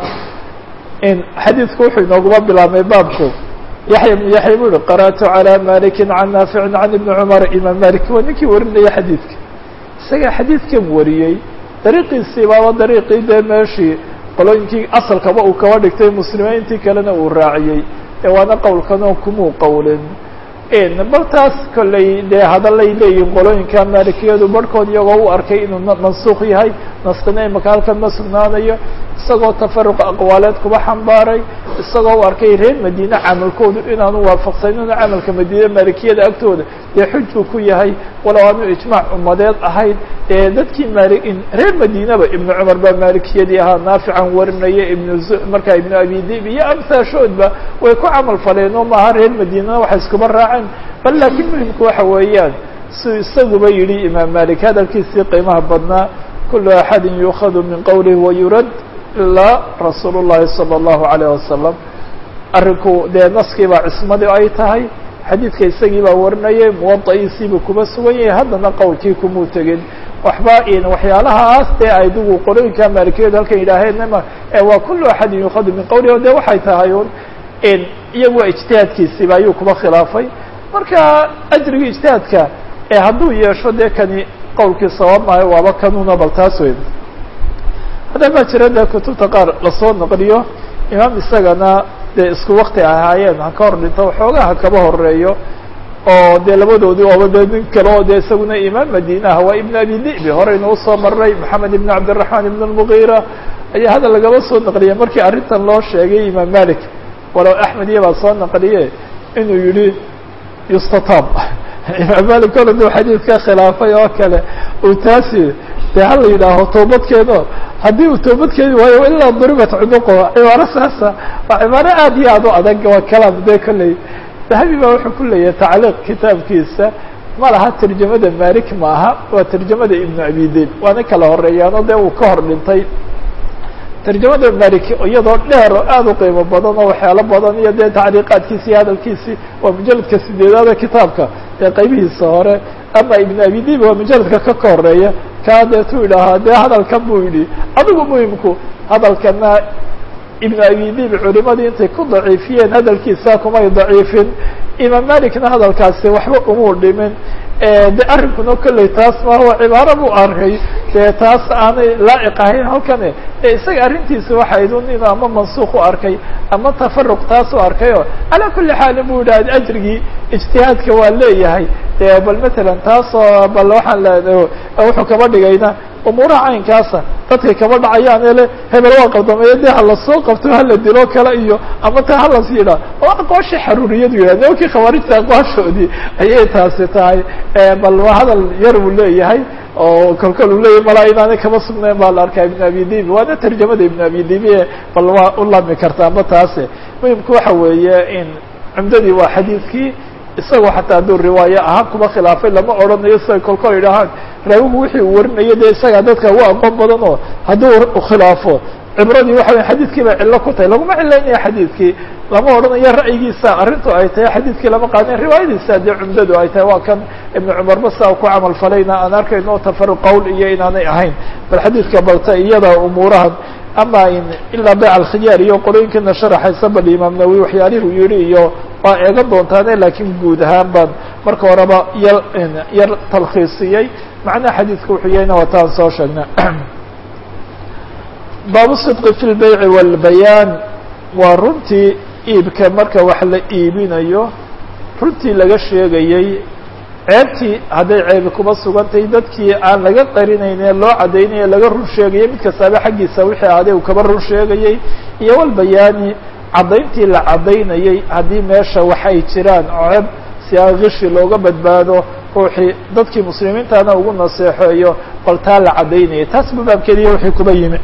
in xadiidku wuxuu inooguma bilaabmay baabku yaxya bn yaxya bu uhi qara'tu calى maliki can naaficin can ibni cumar imaam malik waa ninkii warinaya xadiidka isaga xadiidkan wariyey dariiqiisii baaba dariiqii dee meeshii qolooyinkii asalkaba uu kaba dhigtay muslimiintii kalena uu raaciyey ee waana qowlkanoo kumuu qowlin bal taas kolley dee hadalay leeyihin qolooyinka maalikiyadu barhkood iyagoo u arkay inuu mansuuq yahay naskina imaka halkan ma sugnaanayo isagoo tafaruq aqwaaleed kuba xambaaray isagoo u arkay reer madiine camalkoodu inaanu waafaqsanin camalka madiine maalikiyada agtooda dee xujuu ku yahay walow aanu ijmaac ummadeed ahayn ee dadkii maali reer madiineba ibnu cumar baa maalikiyadii ahaa naafican warinaya ibnu markaa ibnu abi dib iyo amsaashoodba way ku camal faleen oo maaha reer madiinana waxay iskuba raaceen bal laakiin muhimku waxa weeyaan si isaguba yidhi imaam malik hadalkiisii qiimaha badnaa kulu axadin yuukhadu min qowlihi wayurad ilaa rasuul llahi salى اllahu alayh wasalam arrinku dee naskii baa cismadii ay tahay xadiidka isagii baa warinayay muwada'iisiibuu kuba sugan yahay haddana qowlkii kumuu tegin waxba waxyaalahaas dee aydigu qolooyinka maalikiyadu halkan yidhaaheenma waa kulu axadin yuukhadu min qowlihi o de waxay tahay un iyagu waa ijtihaadkiisiiba ayuu kuba khilaafay marka ajrigii ijtihaadka ee hadduu yeesho dee kani qowlkii sawaab maayo waaba kanuna bal taas weyn hadda baa jira dee kutubta qaar lasoo naqliyo imaam isagana dee isku wakti ahaayeen ha ka hor dhinto waxoogaa ha kaba horeeyo oo dee labadoodii ooba dee nin kale oo dee isaguna imaam madiinaha waa ibn abi dibi horeynu usoo maray maxamed ibn cabdiraxmaan ibn almugiira ayaa hadda lagaba soo naqliyay markii arrintan loo sheegay imaam malik walow axmed iya baa soo naqliye inuu yihi yustatab imaam malik kole duu xadiidka khilaafay oo kale uu taasi dee hala yidhaaho toobadkeeno haddii uu toobadkeeni waayo ilaa duribat cunuqo cibaaro saasa waa cibaaro aad iyo aad u adag waa kalaam dee kolley dahabi baa wuxuu ku leeyahay tacliiq kitaabkiisa ma laha tarjamada malik ma aha waa tarjamada ibnu abi dib waana kala horeeyaano dee uu ka hor dhintay tarjamada malik iyadoo dheer oo aad u qiimo badan oo waxyaalo badan iyo dee tacliiqaadkiisi iyo hadalkiisii waa mujaladka sideedaada kitaabka dee qaybihiisa hore ama ibn abi dib waa mujaladka ka ka horeeya kaa deetuu idhaahaa dee hadalkan buu yidhi adigu muhimku hadalkana ibn abi dib culimadii intay ku daciifiyeen hadalkiisa kumay daciifin imaam malikna hadalkaasi waxba umuu dhimin de arrinkuna kolley taas ma waa cibaaro buu arkay dee taas aanay laaciq ahayn halkane e isaga arrintiisa waxayd un inuu ama mansuuq u arkay ama tafaruq taas u arkay oo calaa kulli xaalin bu yidhah ajrigii ijtihaadka waa leeyahay de bal matalan taasoo bal waxaan le wuxuu kaba dhigayna umuuraha caynkaasa dadkay kaba dhacayaan ele hebel waa qabdameeyo dee hala soo qabto hala dilo kale iyo ama ta halas yidhah oo aqwaasha xaruuriyadu yidhah nimankii khawaarijta aqwaashoodii ayay taasi tahay bal waa hadal yar uu leeyahay oo kolkol uu leeyahay malaa inaanay kama sugnayn baa la arkaa ibn abi dibi waana tarjamada ibn abi dibi bal waa u lami kartaa ma taase muhimku waxa weeye in cumdadii waa xadiidkii isagoo xataa hadduu riwaayo ahaan kuma khilaafay lama odhanayo siday kolkol idhahaan raawigu wixii uu warinayo dee isagaa dadka ugu aqoon badan oo hadduu khilaafo cibradii waxa wey xadiidkii bay cillo ku tahay laguma cilaynaya xadiidkii lama odhanayo ra'yigiisa arrintu ay tahay xadiidkii lama qaadin riwaayadiisa dee cumdadu ay tahay waa kan ibnu cumarba saa ku camal falayna aan arkayno o tafaruq qowl iyo inaanay ahayn bal xadiidka balta iyada umuurahan ama in ilaa bayc alkhiyaar iyo qolooyinkana sharaxaysa bal imaam nawowi waxyaalihuu yihi iyo waa eegan doontaane laakiin guud ahaan baan marka horeba yar yar talkhiisiyey macnaha xadiidka wuxuu yahayna waa taan soo sheegna baabu sidqi fi lbeyci walbayaan waa runtii iibka marka wax la iibinayo runtii laga sheegayey ceebtii hadday ceebi kuma sugantahay dadkii aan laga qarinayne loo caddaynaya laga run sheegayay mid kastaaba xaggiisa wixii ahday uu kaba run sheegayey iyo walbayaani caddayntii la caddaynayey haddii meesha wax ay jiraan oo ceeb si aan kishi looga badbaado ruuxii dadkii muslimiintana ugu naseexeeyo bal taa la caddaynayay taas ba baabkeediya wixii kuba yimi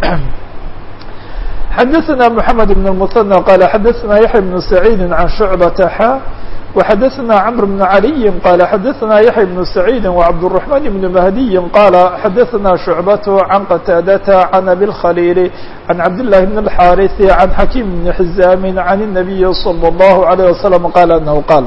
xadaثna mحamed بن المثنى qال xadaثna yaحya بن سعيid عan شhuعبة xا وxadaثna cمر بن علي qال xadaثna yaحya بن سعيid وcبدالرحمن بن مهدي qال xadaثna شhuعبة عن qتاadة عن أbي الخليل عن عبد الله بن الحاrث عن حكيم بن حزام عن النبي صلى الله عليه وسلم qال أنه qاl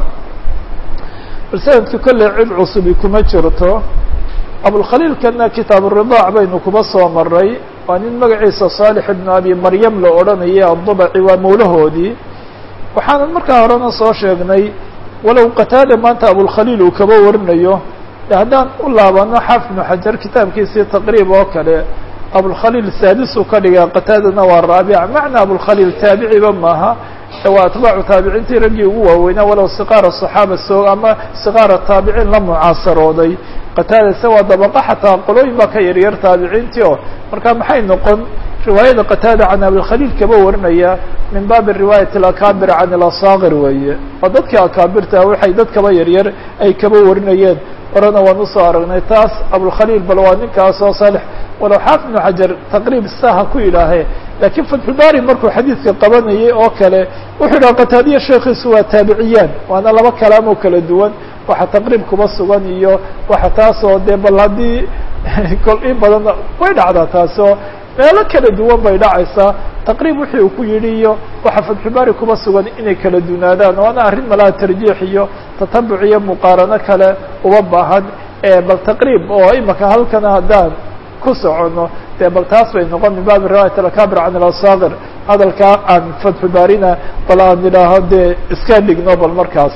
bal sanadka kolley cid cusubi kuma jirto abulkhaliilkana kitaab الridاac baynu kuba soo maray waa nin magaciisa صالح بن abi maryam la odhanayay addubaci waa mawlahoodii waxaanan markaa horena soo sheegnay walow qataada maanta abulkhaliil uu kaba warinayo de haddaan u laabano xaafid بnu xajar kitaabkiisii taqriib oo kale abulkhaliil saadisuu ka dhigaa qataadana waa raabic macna abulkhaliil taabiciba maaha waa atbaacu taabiciintii raggii ugu waaweynaa walow siqaara صaxaaba soo ama siqaara taabiciin la mucaasarooday qataada se waa dabaqo xataa qolooyin baa ka yaryar taabiciintii oo marka maxay noqon riwaayada qataada can abilkhaliil kaba warinaya min baabi riwaayat alakaabir can ilasaakir weeye oo dadkii akaabirta waxay dad kaba yaryar ay kaba warinayeen horena waan usoo aragnay taas abulkhaliil bal waa ninkaasoo salix walow xaafid ibnu xajar taqriib saha ku yidhaahee laakiin fatxulbaari markuu xadiidka qabanayay oo kale wuxuu yidhaha qataadiya sheekiisu waa taabiciyaan waana laba kalaam oo kala duwan waxa taqriib kuba sugan iyo waxa taasoo dee bal haddii kol in badan way dhacdaa taasoo meelo kala duwan bay dhacaysaa taqriib wixii uu ku yidhi iyo waxa fatxulbaari kuba sugan inay kala dunaadaan waana arrin malaha tarjiix iyo tatabuc iyo muqaarano kale uba baahan bal taqriib oo imaka halkana haddaan ku socono dee bal taas bay noqon min baabi riwaayat alakabir can ilasaakir hadalkaa aan fatxulbaarina bal aan idhaaho dee iska dhigno bal markaas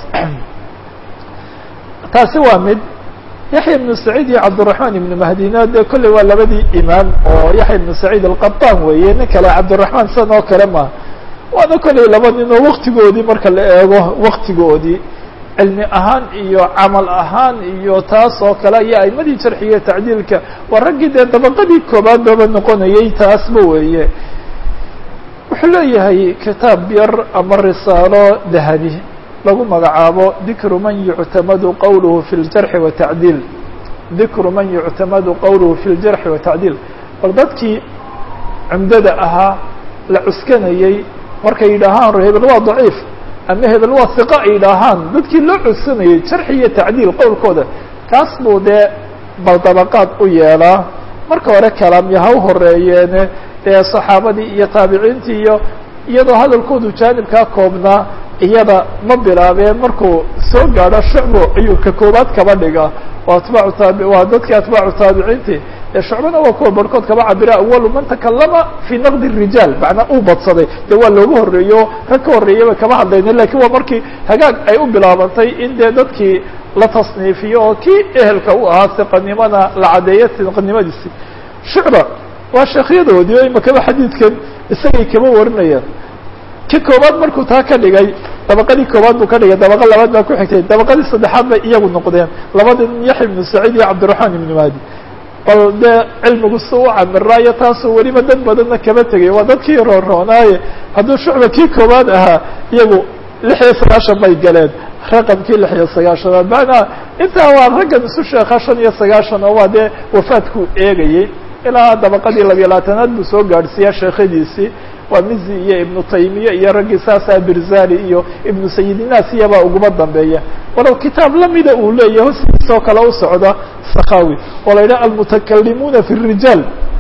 taasi waa mid yaxya ibnu saciid iyo cabdiraxmaan ibnu mahdina dee kolley waa labadii imaam oo yaxya ibnu saciid alqataan weeye nin kale cabdiraxmaan san oo kale ma waana kolley laba nin oo waktigoodii marka la eego waktigoodii cilmi ahaan iyo camal ahaan iyo taas oo kale iyo aimadii jarxiga tacdiilka waa raggii dee dabaqadii koobaad baba noqonayay taasba weeye wuxuu leeyahay kitaab yar ama risaalo dahabi lagu magacaabo dikru man yuctamadu qowluhu fi ljarxi watacdiil dikru man yuctamadu qowluhu fi ljarxi watacdiil bal dadkii cumdada ahaa la cuskanayey markay yidhaahaan hebel waa daciif ama hebel waa hiqa ay yidhaahaan dadkii loo cuskanayey jarxi iyo tacdiil qowlkooda kaas buu dee bal dabaqaad u yeelaa marka hore kalaamya ha u horeeyeene dee saxaabadii iyo taabiciintii iyo iyadoo hadalkoodu jaanibkaa koobnaa iyada ma bilaabeen markuu soo gaadho shucbo ayuu ka koobaad kaba dhiga waa atbaacu taabi waa dadkii atbaacu taabiciintii ee shucbana waa kuwa barhkood kaba cabira awalu man takalama fii naqdi rijaal macnaa uu badsaday dee waa looga horreeyo rag ka horreeyaba kama hadlayna lakin waa markii hagaag ay u bilaabantay in dee dadkii la tasniifiyo oo kii ehelka u ahaa siqanimada la caddeeyo siqanimadiisi shucba waa sheekhyadoodii o imakaba xadiidkan isagay kaba warinayaan ki koobaad markuu taa ka dhigay dabaqadii koobaad buu ka dhigay dabaqa labaad baa ku xigtay dabaqadii saddexaad bay iyagu noqdeen labada nin yaxya ibnu saciid iyo cabdiraxmaan ibnu mahdi bal dee cilmigu si u camiraayo taasoo weliba dad badanna kaba tegay waa dadkii roonroonaaye hadduu shucba kii koobaad ahaa iyagu lix iyo sagaashan bay galeen raqamkii lix iyo sagaashanaad macnaa intaa waa raggan isu sheeka shan iyo sagaashan oo waa dee wafaadkuu eegayey ilaa dabaqadii labiyo labaatanaad buu soo gaadhsiiyaa sheekhadiisii waa mizi iyo ibnu taymiya iyo raggii saasaa birzali iyo ibnu sayidinaas iyabaa uguma dambeeya walow kitaab lamida uu leeyahy hosiisoo kale u socda sakhawi oo la yidhaha almutakalimuuna fi rijaal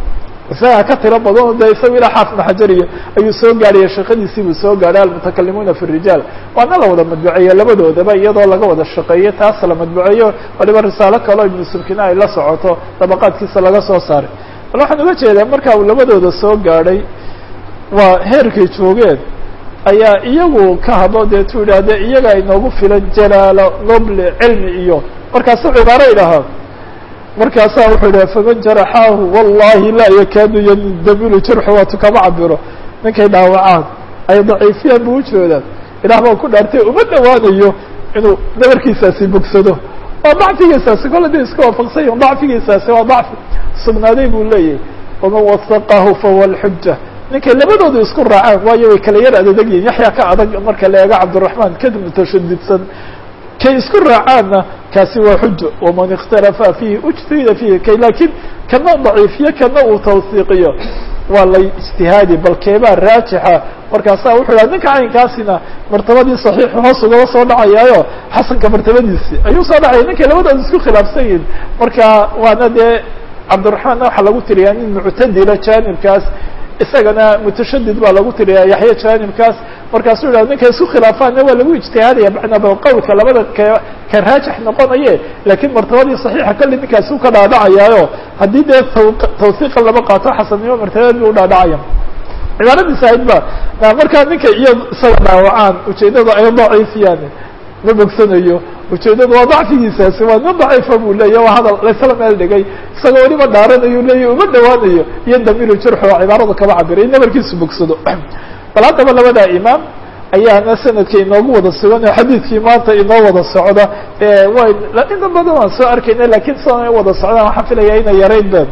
isagaa ka tiro badan de isaga ilaa xaafid xajariya ayuu soo gaadhaya shaqadiisii buu soo gaadhay almutakalimuuna fi rijaal waana la wada madbuceeyo labadoodaba iyadoo laga wada shaqeeyo taas la madbuceeyo waliba risaalo kaleo ibnu subkina ay la socoto dabaqaadkiisa laga soo saaray bal waxaan uga jeedaa marka uu labadooda soo gaadhay waa heerkay joogeen ayaa iyagu ka hadlo dee tu yidhaahde iyaga inoogu filan jalaalo noble cilmi iyo markaasu cibaaro idhahaa markaasaa wuxuu yidhaha faman jaraxaahu wallahi laa yakaadu yandamilu jarxu waatu kama cabiro ninkay dhaawacaan ay daciifiyaan buu ujeedaan ilaah baan ku dhaartay uma dhawaanayo inuu dhabarkiisaasi bogsado waa dacfigiisaasi kole da iska waafaqsan yahin dacfigiisaasi waa dacfi sugnaaday buu leeyahay waman wasaqahu fahuwa alxuja ninkay labadoodu isku raacaan waayo way kala yar adadeg yihin yaxya ka adag marka la eego cabdiraxmaan ka mutashadidsan kay isku raacaanna kaasi waa xujo waman ikhtalafa fiihi ujtihida fiihi kay laakiin kana daciifiyo kana uu tawsiiqiyo waa la ijtihaadi bal keebaa raajixa markaasaa wuxuu yidhaha ninka caynkaasina martabadii saxiixu hoos ugaba soo dhacayaayo xasanka martabadiisi ayuu soo dhacaya ninkay labadooda isku khilaafsan yihin marka waana dee cabdiraxmaanna waxaa lagu tiriyaa nin muctadila jaanibkaas isagana mutashadid baa lagu tiriyaa yaxya jaanibkaas markaasuu yidhah ninka isku khilaafaanna waa lagu ijtihaadaya macnaba qowlka labada ka ka raajix noqonaye laakiin martabadii saxiixa kolley ninkaasi u ka dhaadhacayaayo haddii dee tawsiiqa lama qaato xasannimo martabad bu u dhaadhacaya cibaaradiisa ahayd ba markaa ninka iyo isaga dhaawacaan ujeedada ay daciifiyaan ma bogsanayo ujeedadu waa dacfigiisaasi waa nin daciifa buu leeya waa hadal laysla meel dhigay isagoo weliba dhaaranayu leeya uma dhawaanayo iyo damiru jarxu waa cibaarada kaba cabiray nabarkiisu bogsado bal haddaba labadaa imaam ayaana sanadka inoogu wada sugan oo xadiidkii maanta inoo wada socda way inta badan waan soo arkayna lakin sidan ay wada socdaan waxaan filaya inay yarayn be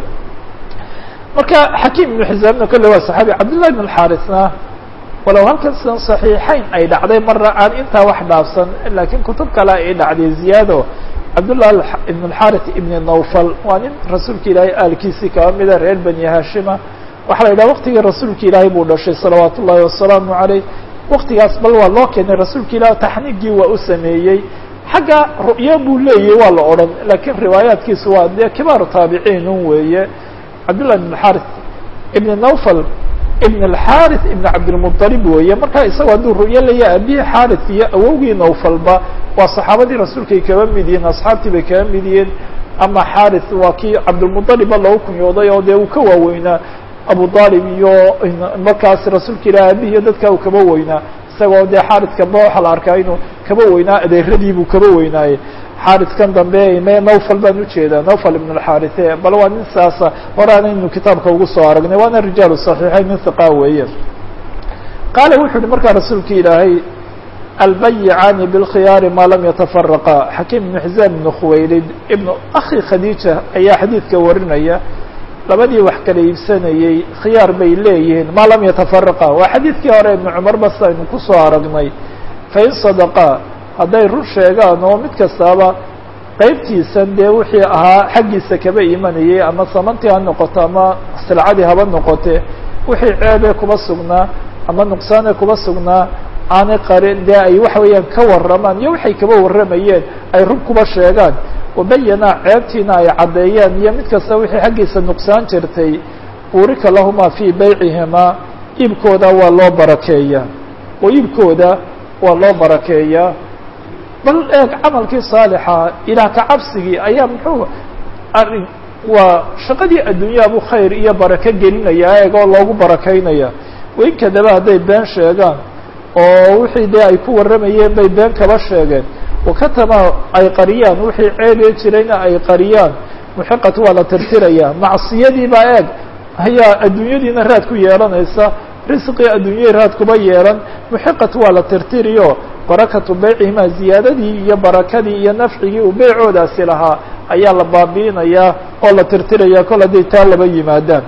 marka xakiim ibnu xisaamna kolle waa saxaabi cabdullahi ibn alxarisna walow halkan sidan saxiixayn ay dhacday marna aan intaa wax dhaafsan lakiin kutub kale ay dhacday ziyaado cabdullah ibn alxarith ibn nawfal waa nin rasuulka ilaahay aalkiisii kaba mida reer bani hashima waxaa la yidhaha waktigii rasuulka ilaahay buu dhashay salawaat ullahi wasalaamu caleyh waktigaas bal waa loo keenay rasuulka ilaah taxniigii waa u sameeyey xagga ru'yo buu leeyahy waa la odhan lakiin riwaayaatkiisu waa dee kibaaru taabiciin un weeye cabdullah ibn alxarith ibn nawfal ibn alxarith ibn cabdilmuطalib weeye markaa isagoo hadduu ru'yo leeyahay abihi xarith iyo awowgii nawfalba waa saxaabadii rasuulkay kaba mid yihiin asxaabtii bay kaba mid yihiin ama xarith waa kii cabdilmuطalibba lagu kunyooday oo dee uu ka waaweynaa abu طalib iyo markaas rasuulka ilah abihi iyo dadka uu kaba weynaa isagoo dee xaarithkaba waxaa la arkaa inuu kaba weynaa adeeradii buu kaba weynaaye xaarithkan dambe me nawfal baan ujeedaa nawfal ibn alxarithe bal waa nin saasa horaanaynu kitaabka ugu soo aragnay waana rijaalu صaxiixayn nin hiqa weeye qaala wuxuu yihi markaa rasuulka ilaahay albayicaani bاlkhiyaari maa lam yatafaraqa xakiim ibnu xisaam ibnu khuwaylid ibnu akhi khadiija ayaa xadiidka warinaya labadii wax kala iibsanayey khiyaar bay leeyihiin maa lam yatafaraqa waa xadiidkii hore ibnu cumar bas aynu kusoo aragnay fain sadaqaa hadday run sheegaan oo mid kastaaba qeybtiisan dee wixii ahaa xaggiisa kaba imanayay ama samantii ha noqoto ama silcadii haba noqote wixii ceebee kuba sugnaa ama nuqsaanee kuba sugnaa aanay qarin dee ay waxa weeyaan ka warramaan iyo waxay kaba warramayeen ay run kuba sheegaan wabayana ceebtiina ay caddeeyeen iyo mid kasta wixii xaggiisa nuqsaan jirtay buurika lahumaa fii baycihimaa iibkooda waa loo barakeeyaa oo iibkooda waa loo barakeeyaa bal eeg camalkii saalixa ilaah ka cabsigii ayaa muxuu arrin waa shaqadii adduunyaabu khayr iyo barako gelinayaa eeg oo loogu barakaynaya wain kadaba hadday been sheegaan oo wixii dee ay ku warramayeen bay been kaba sheegeen wakatama ay qariyaan wixii ceebee jirayna ay qariyaan muxiqat waa la tirtirayaa macsiyadiibaa eeg ayaa adduunyadiina raad ku yeelanaysa risqii adduunyahii raad kuba yeelan muxiqat waa la tirtiriyo barakatu beycihimaa ziyaadadii iyo barakadii iyo nafcigii uu beycoodaasi lahaa ayaa la baabi'inayaa oo la tirtiraya kol hadday taa laba yimaadaan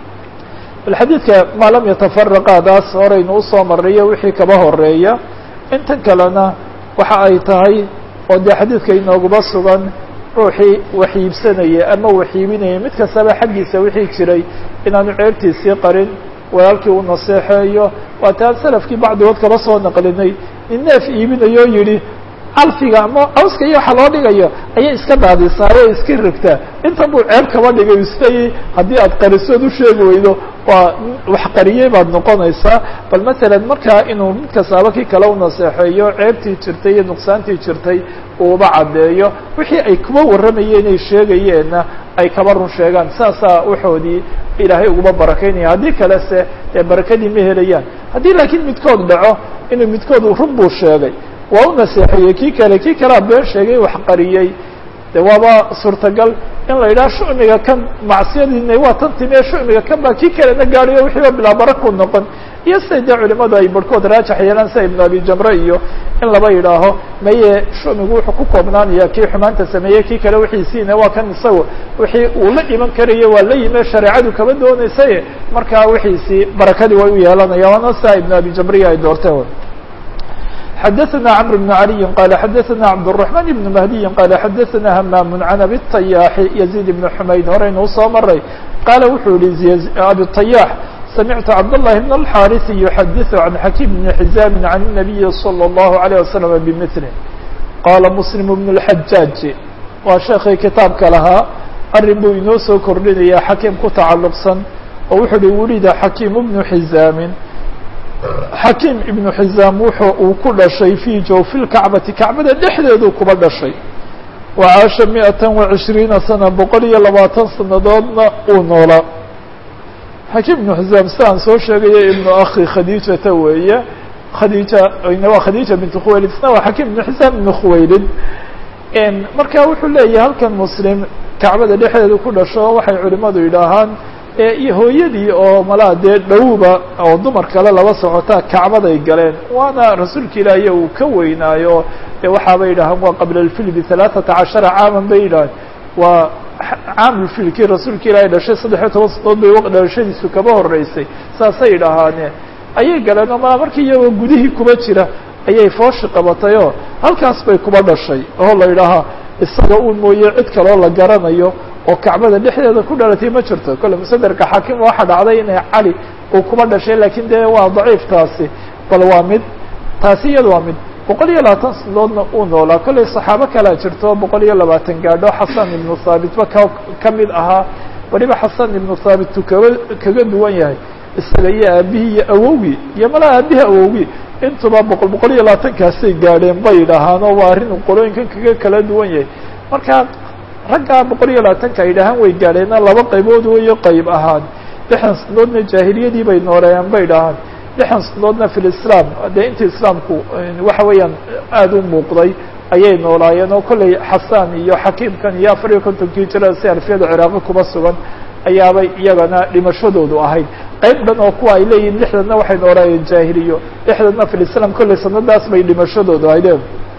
bal xadiidka maa lam yatafaraqaadaas horaynu usoo marrayo wixii kaba horeeya intan kalena waxa ay tahay oo dee xadiidka inooguba sugan ruuxii wax iibsanaya ama wax iibinaya mid kastaba xaggiisa wixii jiray inaanu ceebtiisii qarin walaalkii u naseexeeyo waa taan salafkii bacdigood kaba soo naqlinay nin neef iibinayoo yidhi calfiga ama cawska iyo waxa loo dhigayo ayay iska daadisaa oo iska rogtaa intan buu ceeb kaba dhigay isleeyay haddii aad qarisood u sheegi weydo waa wax qariyey baad noqonaysaa bal masalan markaa inuu mid kastaaba kii kale u naseexeeyo ceebtii jirtay iyo nuqsaantii jirtay uuba caddeeyo wixii ay kuba warramayeen ay sheegayeenna ay kaba run sheegaan saasaa waxoodii ilaahay uguma barakaynaya haddii kale se dee barakadii ma helayaan haddii laakiin midkood dhaco inuu midkood run buu sheegay waa u naseexeeyey kii kale kii kalea been sheegay wax qariyey de waaba suurtagal in la yidhaha shucmiga kan macsiyadiina waa tan timi ee shucmiga kan baa kii kalena gaadhayo wixiiba bilaa barakuu noqon iyo siday dee culimadu ay barhkood raajax yeelaan sida ibnu abi jamre iyo in laba yidhaaho maye shucmigu wuxuu ku koobnaanaya kii xumaanta sameeyey kii kale wixiisiina waa kan isagu wixii uu la iman karayo waa la yime shareecadu kaba doonaysaye markaa wixiisii barakadii way u yeelanaya waana sidaa ibnu abi jamriya ay doorteen xdثna cمر بن علي qال xdثna cبدالرحمن بن مهدي qال xdثna hmام عن أbي الطyاح يزيد بن حmayd horeynuu soo maray qاala wuxuu yihi أbي الطyاح سمعت cبداللhi بن الحاrث يحdث عن حكيم بن حزام عن النبي صلى الله عليه وسلم بمثله qاla مسلم بن الحجاج waa sheekii kitaabka lahaa arin buu inoo soo kordhinaya xakiim ku tacalqsan oo wuxuu hi wulida xakiim بن حزاm xakiim ibnu xizaam wuxuu uu ku dhashay fii jawfi lkacbati kacbada dhexdeeduu kuba dhashay wa caasha miatan wa cishriina sana boqol iyo labaatan sanadoodna uu noolaa xakiim ibnu xizaam sidaan soo sheegaya ibnu akhi khadiijata weeye khadiija waa khadiija bintu khuwaylid isna waa xakiim ibnu xizaam ibnu khuwaylid marka wuxuu leeyahay halkan muslim kacbada dhexdeedu ku dhasho waxay culimadu yidhaahaan iyo hooyadii oo malaa dee dhowba oo dumar kale laba socotaa kacbaday galeen waana rasuulka ilaahiy uu ka weynaayo dee waxaabay yidhahaan waa qabla alfil bihalaaثata cashara caaman bay yidhahaan waa caamulfilkii rasuulka ilaahay dhashay saddexiyo toban sanadood bay dhalashadiisu kaba horeysay saasay yidhaahaane ayay galeen oo malaa markii iyagoo gudihii kuba jira ayay fooshi qabatayoo halkaas bay kuba dhashay oo la yidhaahaa isaga uun mooye cid kaloo la garanayo oo kacbada dhexdeeda ku dhalatay ma jirto kolle musaderka xaakim waxa dhacday inay cali uu kuba dhashay lakiin dee waa daciif taasi bal waa mid taasi iyada waa mid boqol iyo labaatan sanadoodna uu noolaa kollay saxaabo kalea jirto boqol iyo labaatan gaadho xasan ibnu thaabitba ka ka mid ahaa weliba xasan ibnu thaabittu kaba kaga duwan yahay isaga iyo aabihii iyo awowgii iyo malaa aabihii awowgii intuba boqol boqol iyo labaatankaasay gaadheen bay yidhaahaan oo waa arrin qolooyinkan kaga kala duwan yahay marka raggaa boqol iyo labaatanka ay dhahaan way gaadheena laba qaybood weyo qayb ahaan lixdan sanadoodna jaahiliyadii bay nooleeyaan bay dhahaan lixdan sanadoodna fi lislaam dee intii islaamku waxa weeyaan aada u muuqday ayay noolaayeen oo kollay xasaan iyo xakiimkan iyo afar iyo kontonkii jira si alfiyada ciraaqi kuba sugan ayaabay iyagana dhimashadoodu ahayd qayb dhan oo kuwa ay leeyihin lixdanna waxay noolaayeen jaahiliyo lixdanna fi lislaam kollay sanadaas bay dhimashadoodu ahaydeen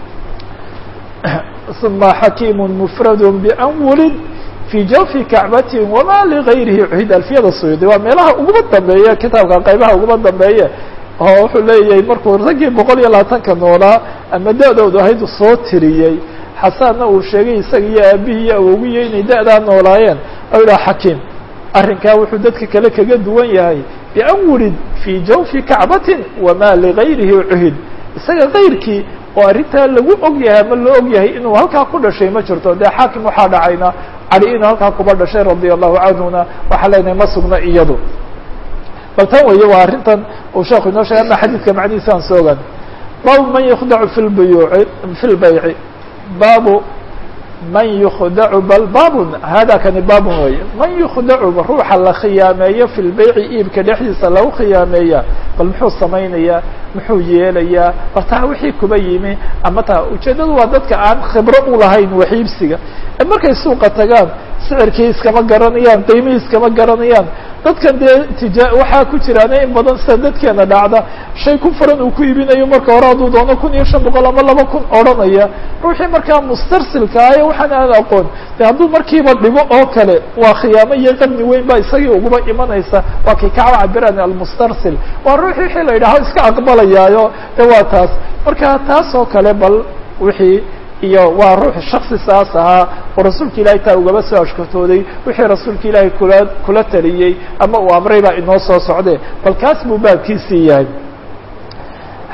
ثuma xakiim mfrad ban wulid fii jawfi kacbati wama ligayrihi cuhid alfiyada suyuudi waa meelaha uguma dambeeye kitaabka qaybaha uguma dambeeye oo wuxuu leeyahay markuu raggii boqol iyo labaatanka noolaa ama da-doodu ahayd soo tiriyey xasaanna uu sheegay isaga iyo aabihii iyo awogiyo inay da-daa noolaayeen o yidhaha xakiim arrinkaa wuxuu dadka kale kaga duwan yahay bian wulid fii jawfi kacbatin wama ligayrihi cuhid isaga kayrkii oo arrintaa lagu og yahay ama loo og yahay inuu halkaa ku dhashay ma jirto dee xaakim waxaa dhacayna cali inuu halkaa kuba dhashay radia allahu canhuna waxaa leenahay ma sugna iyadu bal tan weeye waa arrintan uu sheeku inoo sheegay ama xadiidka macnihiisa aan soo ogaan baabu man yukhdacu fi lbuyuuci fi lbayci baabu man yukhdacu bal baabun hada kani baabun weeye man yukhdacu ruuxa la khiyaameeyo fi lbayci iibka dhexdiisa lagu khiyaameeya bal muxuu samaynayaa muxuu yeelayaa bal taa wixii kuba yimi ama taa ujeeddadu waa dadka aan khibro u lahayn wax iibsiga ee markay suuqa tagaan sicirkii iskama garanayaan qiimihii iskama garanayaan dadkan dee tija waxaa ku jiraana in badan sida dadkeena dhacda shay ku furan uu ku iibinayo marka hore hadduu doono kun iyo shan boqol ama laba kun odhanaya ruuxii markaa mustarsilka ah ee waxaan aan aqoon de hadduu markiiba dhigo oo kale waa khiyaamo iyo qabni weyn baa isagii uguba imanaysa waa kii kacba cabiraan almustarsil waa ruuxii wixii la yidhaho iska aqbalayaayo de waa taas marka taas oo kale bal wixii iyo waa ruux shaksi saas ahaa oo rasuulka ilahay taa ugaba soo ashkatooday wixii rasuulka ilaahay kula kula taliyey ama uu amray baa inoo soo socde bal kaas buu baabkiisii yahay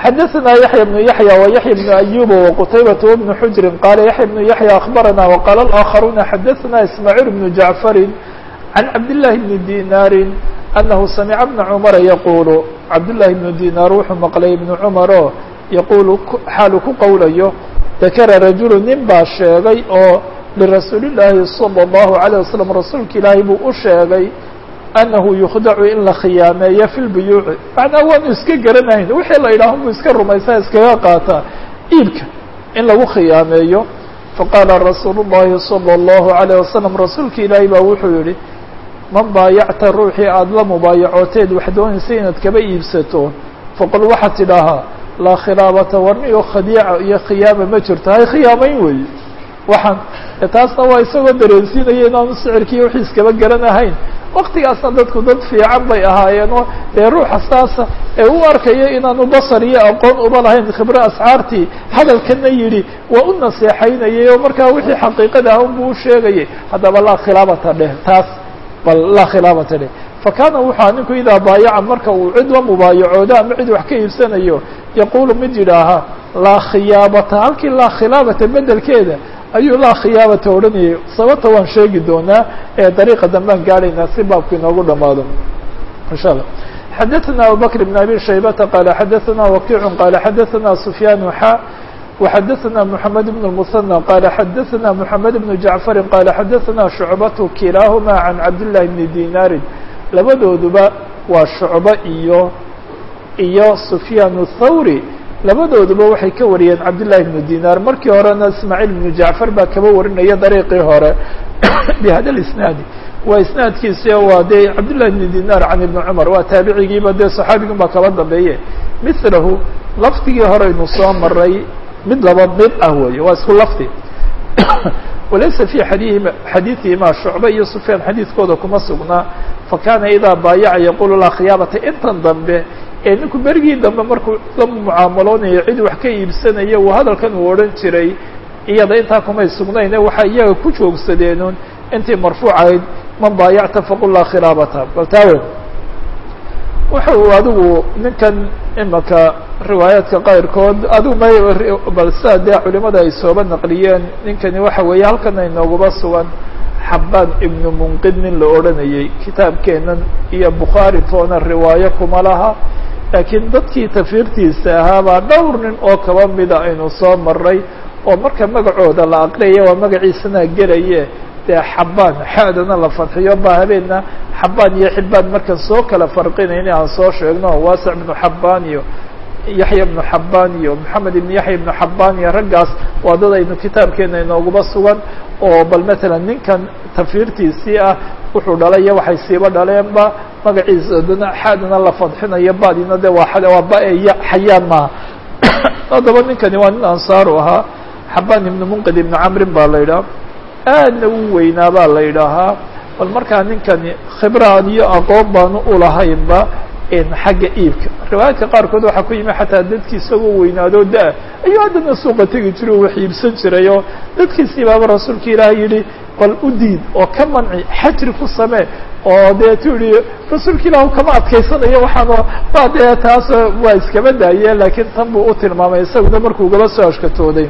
xadaثna yaحya بن yaحyى وyaحya بن أyub وqtaybaة وبن xujri qala yaحya بن yaحyى أخbarana وqala الآkخaruna xadaثna ismاعيل بن jaعfari عan cabdاللahi بن dinاri أnahu samca بna cmra yaqul cabdالlahi بن dinar wuxuu maqlay ibn cmar oo yaqulu xaalu ku qowlayo dakara rajulu nin baa sheegay oo lirasuuli الlaahi salى الlahu عalيه waslم rasuulka ilaahay buu u sheegay anahu yukhdacu in la khiyaameeyo fi lbuyuuci macnaa waanu iska garanayn wixii la yidhaaho buu iska rumaysaa iskaga qaataa iibka in lagu khiyaameeyo faqaala rasuulu الlahi salى الlahu عalيه wasalam rasuulka ilaahay baa wuxuu yihi man baayacta ruuxii aada la mubaayacooteed wax doonaysa inaad kaba iibsato faqul waxaad tidhaahaa laa khilaabata warniyo khadiica iyo khiyaama ma jirto hay khiyaamayn weeye waxaan taasna waa isagoo dareensiinaya inaanu sicirkiiyo wixii iskaba garanahayn waktigaasna dadku dad fiican bay ahaayeenoo dee ruuxa saasa ee u arkayo inaanu basar iyo aqoon uba lahayn khibro asxaartii hadalkana yidhi waa u naseexaynayay oo markaa wixii xaqiiqada ah unbuu u sheegayay haddaba laa khilaabata dheh taas bal laa khilaabata dheh fakana wuxua ninku idaa baayaca marka uu cid la mubaayacoodo ama cid wax ka iibsanayo yaquulu mid yidhaahaa laa khiyaabata halkii laa khilaabata bedelkeeda ayuu laa khiyaabata odhanayay sababta waan sheegi doonaa ee dariiqa dambaan gaadhaynaa si baabku inoogu dhamaado insha allah xadaثna abubakr بn abi shaybata qala xadaثna wakiicu qala xadaثna sufyaan xa وxadaثna mحamed بن المثنى qala xadaثna mحamed بن jaعfari qala xadaثna shucbatu kilaahuma can cabdالlahi bni dinaari labadooduba waa shucbo iyo iyo sufyaan الthawri labadooduba waxay ka wariyeen cabdالlahi بnu dinar markii horena ismaaعiil بnu jacfar baa kaba warinaya dariiqii hore bhada isnaadi waa isnaadkiisi waa dee cabdالlahi بnu dinar can ibni cmar waa taabicigiiba dee صaxaabigan baa kaba dambeeye milahu lafdigii horeynu soo maray mid laba mid ah weeye waa isku lafdi walaysa fi xadiihima xadiiثihima shucbe iyo sufyaan xadiidkooda kuma sugnaa fakana idaa baayaca yaqulu laa khiyaabata intan dambe ee ninku berigii dambe markuu la mucaamaloonayo cid wax ka iibsanaya uu hadalkan uu odhan jiray iyada intaa kumay sugnayne waxay iyaga ku joogsadeenun intii marfuucahayd man baayacta faqul laa khilaabata bal taawe waxa uu adigu ninkan imaka riwaayaadka qayrkood adigu may bal sidaa dee culimada ay sooba naqliyeen ninkani waxa weeye halkana inooguba sugan xabaan ibnu munqid nin la odhanayay kitaabkeenan iyo bukhaari toona riwaayo kuma laha laakiin dadkii tafiirtiisa ahaabaa dhowr nin oo kaba mida aynu soo maray oo marka magacooda la aqriyaya waa magaciisana gelaye dee xabaan xadana la fadxiyo ba habeenna xabaan iyo xibaan markan soo kala farqinayna aan soo sheegno waasic ibnu xabaan iyo yaxya ibnu xabaan iyo maxamed ibnu yaxya ibnu xabaan iyo raggaas waa dad aynu kitaabkeena inooguba sugan oo bal matalan ninkan tafiirtiisii ah wuxuu dhalay iyo waxay siiba dhaleenba magaciisa dana xadana la fadxinayo badina de waa waa ba xayaan maaha haddaba ninkani waa nin ansaaru ahaa xabaan ibnu munqid ibnu camrin baa la yidhaha aadna u weynaa baa la yidhaahaa bal markaa ninkani khibraan iyo aqoon baanu ulahaynba xagga iibka riwaayaadka qaarkood waxaa ku yimi xataa dadkii isagoo weynaadoo da- ayuu haddana suuqa tegi jiray oo wax iibsan jiray oo dadkiisii baaba rasuulka ilaahay yidhi bal u diid oo ka manci xajri ku samee oo dee tu yihi rasuulka ilaahu kama adkaysanayo waxaano waa dee taas waa iskaba daayeen laakiin tan buu u tilmaamay isaguna markuu gaba soo ashkatooday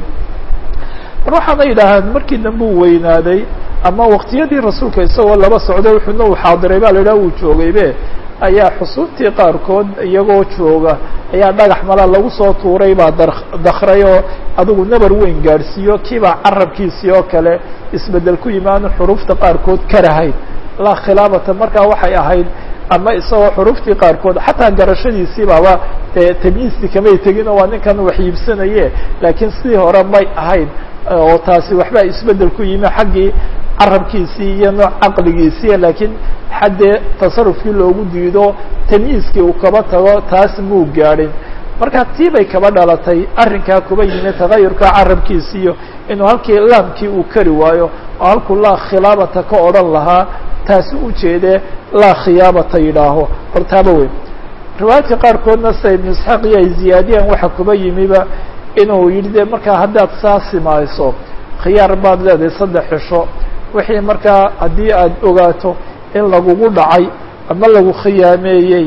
mar waxaana yidhaahaan markii dambe uu weynaaday ama waqtiyadii rasuulka isagoo laba socday wuxuuna uu xaadiray ba la yidhaha uu joogaybe ayaa xusuubtii qaarkood iyagoo jooga ayaa dhagax mala lagu soo tuuray baa da dakray oo adigu nabar weyn gaadhsiiyo kiibaa carabkiisii oo kale isbedel ku yimi aanu xuruufta qaarkood karahayn laa khilaafata markaa waxay ahayd ama isagoo xuruftii qaarkood xataa garashadiisii baaba dee tamyiistii kamay tegino waa ninkan wax iibsanaye laakiin sidii hore may ahayn oo taasi waxbaa isbedel ku yimi xaggii carabkiisii iyo nooc caqligiisii laakiin xaddee tasarufkii loogu diido tamyiiskii uu kaba tago taas muu gaadhin marka tii bay kaba dhalatay arrinkaa kuba yimi tagayurka carabkiisiiyo inuu halkii laamkii uu kari waayo oo halkuu laa khilaabata ka odhan lahaa taasi ujeedee laa khiyaabata yidhaaho bal taaba weyn riwaayaadka qaarkoodna sida ibnu isxaaq iyo ay ziyaadiyaan waxa kuba yimiba inuu yidhi de markaa haddaad saa simayso khiyaar baad leedahay saddex cisho wixii markaa haddii aad ogaato in lagugu dhacay ama lagu khiyaameeyey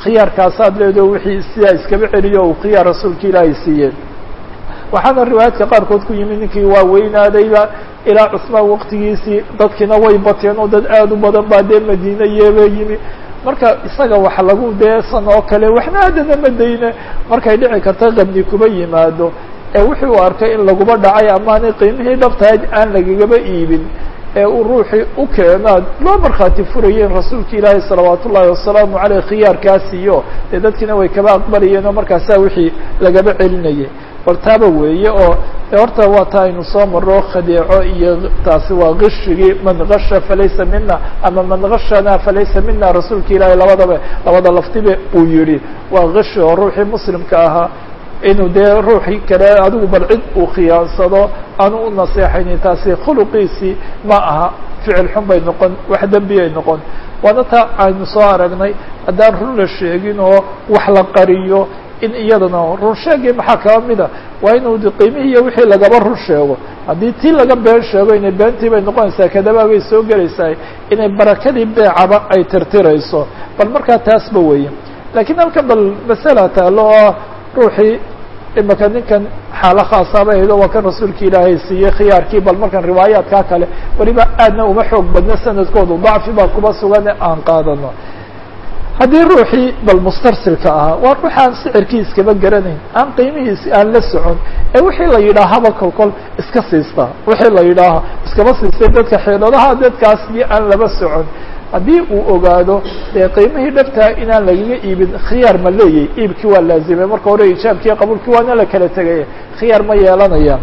khiyaarkaasaad leedo wixii sidaa iskaba celiyo uu khiyaar rasuulka ilaahay siiyey waxaana riwaayaadka qaarkood ku yimid ninkii waa weynaadayba ilaa cusmaan waqtigiisii dadkiina way bateen oo dad aada u badan baa dee madiine yeeba yimi marka isaga wax lagu deesan oo kale waxna haddana madayne markay dhici karta qabni kuba yimaado ee wixii uu arkay in laguba dhacay amaanay qiimihii dhabtahayd aan lagagaba iibin ee uu ruuxii u keenaad loo markhaati furayeen rasuulka ilaahi salawaat ullaahi wasalaamu caleyh khiyaarkaasiyo dee dadkiina way kaba aqbalayeen oo markaasaa wixii lagaba celinayay bal taaba weeye oo horta waa ta aynu soo maro khadeeco iyo taasi waa kishigii man gasha falaysa mina ama man gashana falaysa mina rasuulka ilaahi labadaba labada laftibe uu yihi waa kishi oo ruuxii muslimka ahaa inuu dee ruuxii kale adigu bal cid uu khiyaansado aanu u naseexaynin taasi khuluqiisii ma aha ficil xun bay noqon wax dembiyay noqon waana taa aynu soo aragnay haddaan run la sheegin oo wax la qariyo in iyadana run sheegii maxaa kaba mida waa inuu qiimihii iyo wixii lagaba run sheego haddii tii laga been sheego inay beentii bay noqonaysaa kadabaa bay soo gelaysaa inay barakadii beecaba ay tirtirayso bal markaa taasba weeye lakiin halkan bal masala taalo oo ruuxii imaka ninkan xaalo khaasaaba ahdo waa kan rasuulka ilaahay siiyey khiyaarkii bal markan riwaayaadkaa kale weliba aadna uma xoog badna sanadkoodu dacfi baa kuba sugan aan qaadano haddii ruuxii bal mustarsilka ahaa waa ruux aan sicirkii iskaba garanayn aan qiimihiisi aan la socon ee wixii la yidhaahaba kol kol iska siistaa wixii la yidhaaha iskaba siistay dadka xeeladaha dadkaasii aan laba socon haddii uu ogaado dee qiimihii dhabtaa inaan lagaga iibin khiyaar ma leeyahy iibkii waa laazimay marka hore ijaabkii qabuulkii waana la kala tegaya khiyaar ma yeelanaya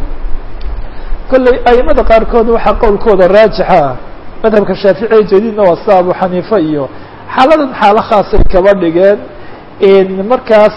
kolley aimada qaarkood waxaa qowlkooda raajixa ah madhabka shaaficiya jadiidna waa sida abu xaniifa iyo xaaladan xaalo khaasay kaba dhigeen markaas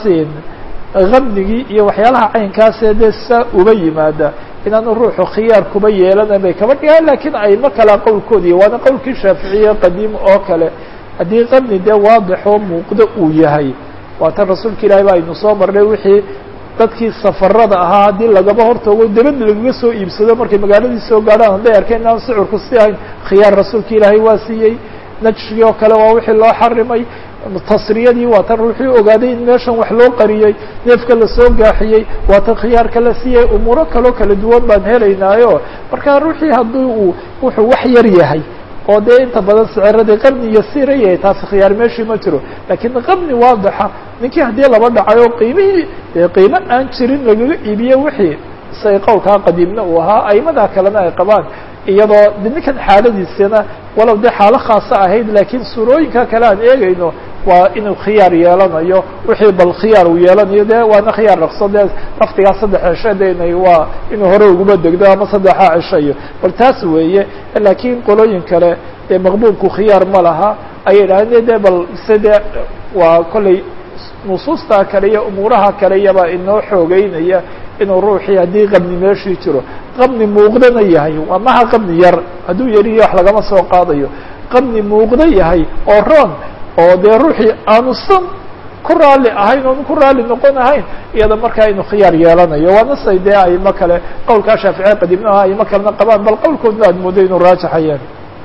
kamnigii iyo waxyaalaha caynkaasee dee saa uba yimaada inaanu ruuxu khiyaar kuba yeelana bay kaba dhigaan lakiin ayma kala qowlkoodi waana qowlkii shaaficiye qadiim oo kale haddii kamni dee waadixoo muuqdo uu yahay waatan rasuulka ilaahi ba aynu soo marnay wixii dadkii safarada ahaa haddii lagaba hortoogo debad lagaga soo iibsado markay magaaladii soo gaadhaan hadday arkeen inaan sicirku si ahayn khiyaar rasuulka ilaahay waa siiyey najshigii oo kale waa wixii loo xarimay tasriyadii waa tan ruuxii ogaaday in meeshan wax loo qariyey neefka lasoo gaaxiyey waa tan khiyaarka la siiyey umuuro kaloo kala duwan baan helaynaayo marka ruuxii haddii uu wuxuu wax yar yahay oo dee inta badan siciradii qabni iyo sira yahay taasi khiyaar meeshii ma jiro lakiin qabni waadixa ninkii haddii laba dhacay oo qiimihii qiimo aan jirin lagaga iibiye wixii say qowlkaa qadiimna uu ahaa aimadaa kalena ay qabaan iyadoo de ninkan xaaladiisana walow dee xaalo khaasa ahayd lakiin suurooyinka kale aan eegayno waa inuu khiyaar yeelanayo wixii bal khiyaar uu yeelanayo de waana khiyaar raqso dee laftigaa saddex cisho de inay waa inuu hore uguba degdo ama saddexaa cisho iyo bal taas weeye lakiin qolooyin kale dee maqbuulku khiyaar ma laha ayay idhahdeen de bal se de waa kolley nusuustaa kale iyo umuuraha kale iyabaa inoo xoogeynaya inuu ruuxii haddii qabni meeshii jiro qabni muuqdana yahay waa maha qabni yar hadduu yariyo wax lagama soo qaadayo qabni muuqda yahay oo roon oo dee ruuxii aanusan ku raalli ahayn oonu ku raalli noqon ahayn iyada markaa inuu khiyaar yeelanayo waana say dee aimo kale qowlkaa shaaficiya qadiimna aha aimo kalena qabaan bal qowlkoodna aad moodo inuu raajixayeen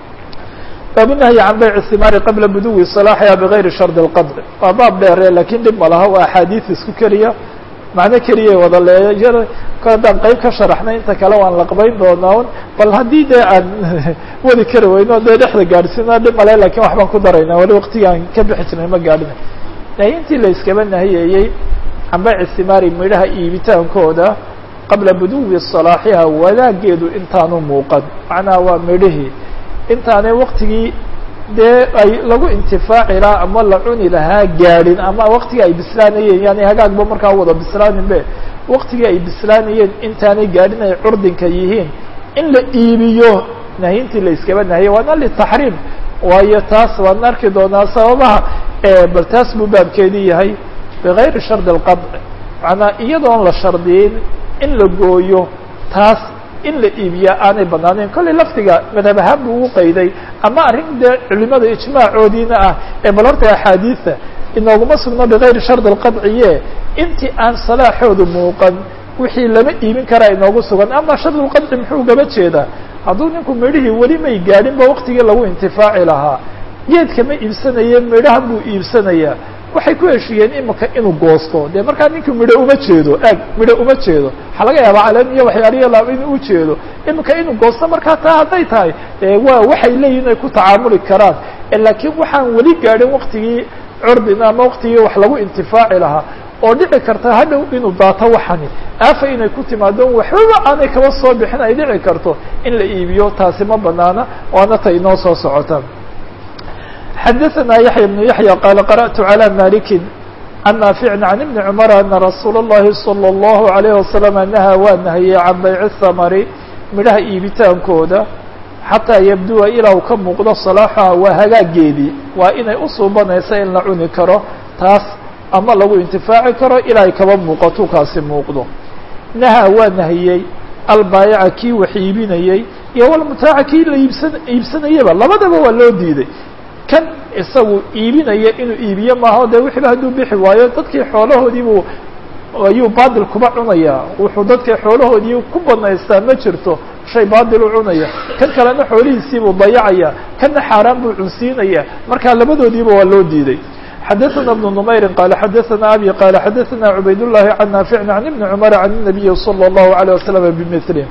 baabunahyi can bayc simaari qabla buduwi salaaxiha bigayri shardi اlqadci waa baab dheere lakin dhib ma laha waa axaadiis isku keliya macno keliyay wada leeya haddaan qeyb ka sharaxnay inta kale waan laqbayn doonaa un bal haddii dee aan wadi kari weyno dee dhexda gaadhsiina dhib male lakin wax baan ku daraynaa wali waktigaan ka bixi jirnay ma gaadhina nahyintii la iskaba nahiyeeyey can bayci simaari midhaha iibitaankooda qabla buduwi salaaxiha wadaageedu intaanu muuqan macnaha waa midhihii intaanay waktigii dee ay lagu intifaaci lahaa ama la cuni lahaa gaadhin ama waktigii ay bislaanayeen yani hagaagba markaa wada bislaanin be waktigii ay bislaanayeen intaanay gaadhin ay curdinka yihiin in la iibiyo nahyintii la iskaba nahiyey waana litaxriim waayo taas waan arki doonaa sababaha bal taas buu baabkeedii yahay bigayri shardi alqadci macnaa iyadoon la shardiyin in la gooyo taas in la iibiya aanay banaaneyn kollay laftiga madhab ahaan buu ugu qayday ama arrin dee culimada ijmaacoodiina ah ee bal horta axaadiida inooguma sugno bigayri shardi alqadciye intii aan salaaxoodu muuqan wixii lama iibin karaa inoogu sugan ama shardulqadci muxuu gaba jeedaa hadduu ninku midhihii weli may gaadhinba waktigii lagu intifaaci lahaa geedka ma iibsanaye midhahan buu iibsanayaa waxay ku heshiiyeen imika inuu goosto dee markaa ninkii midho uma jeedo aag midho uma jeedo waxaa laga yaabaa caleen iyo waxyaaliya laab inuu ujeedo imika inuu goosto markaa taa hadday tahay waa waxay leeyihin ay ku tacaamuli karaan laakiin waxaan weli gaadhin waktigii curdina ama waktigii wax lagu intifaaci lahaa oo dhici karta hadhow inuu daato waxani aafa inay ku timaado waxbaba aanay kaba soo bixin ay dhici karto in la iibiyo taasi ma banaana waana ta inoo soo socota xadaثna yaحya بن yaحyى qال qarأت عlى maliki can naafici can ibni cmr ana rasuul الlahi salى الlahu عalيه wasalam nahaa waa nahiyey can bayc الhamari midhaha iibitaankooda xataa yabduwa ilaa u ka muuqdo salaaxuha waa hagaageedii waa inay usuubanaysa in la cuni karo taas ama lagu intifaaci karo ilaa ay kaba muuqato kaasi muuqdo nahaa waa nahiyey albaayaca kii wax iibinayey iyo walmutaaca kii la iibsan iibsanayaba labadaba waa loo diiday kan isagu iibinaya inuu iibiye maaha dee wixiiba hadduu bixi waayo dadkii xoolahoodiibuu ayuu baadil kuba cunayaa wuxuu dadkii xoolahoodii ku banaystaa ma jirto shay baadil u cunaya kan kalena xoolihiisiibuu dayacaya kanna xaaraan buu cunsiinaya marka labadoodiiba waa loo diiday xadaثna بن نmayri qala xadaثna abi qala xadaثna cubayd الlahi can naafici can ibni cmr can الnabiyi slى الlahu عalيه waslm bmثlه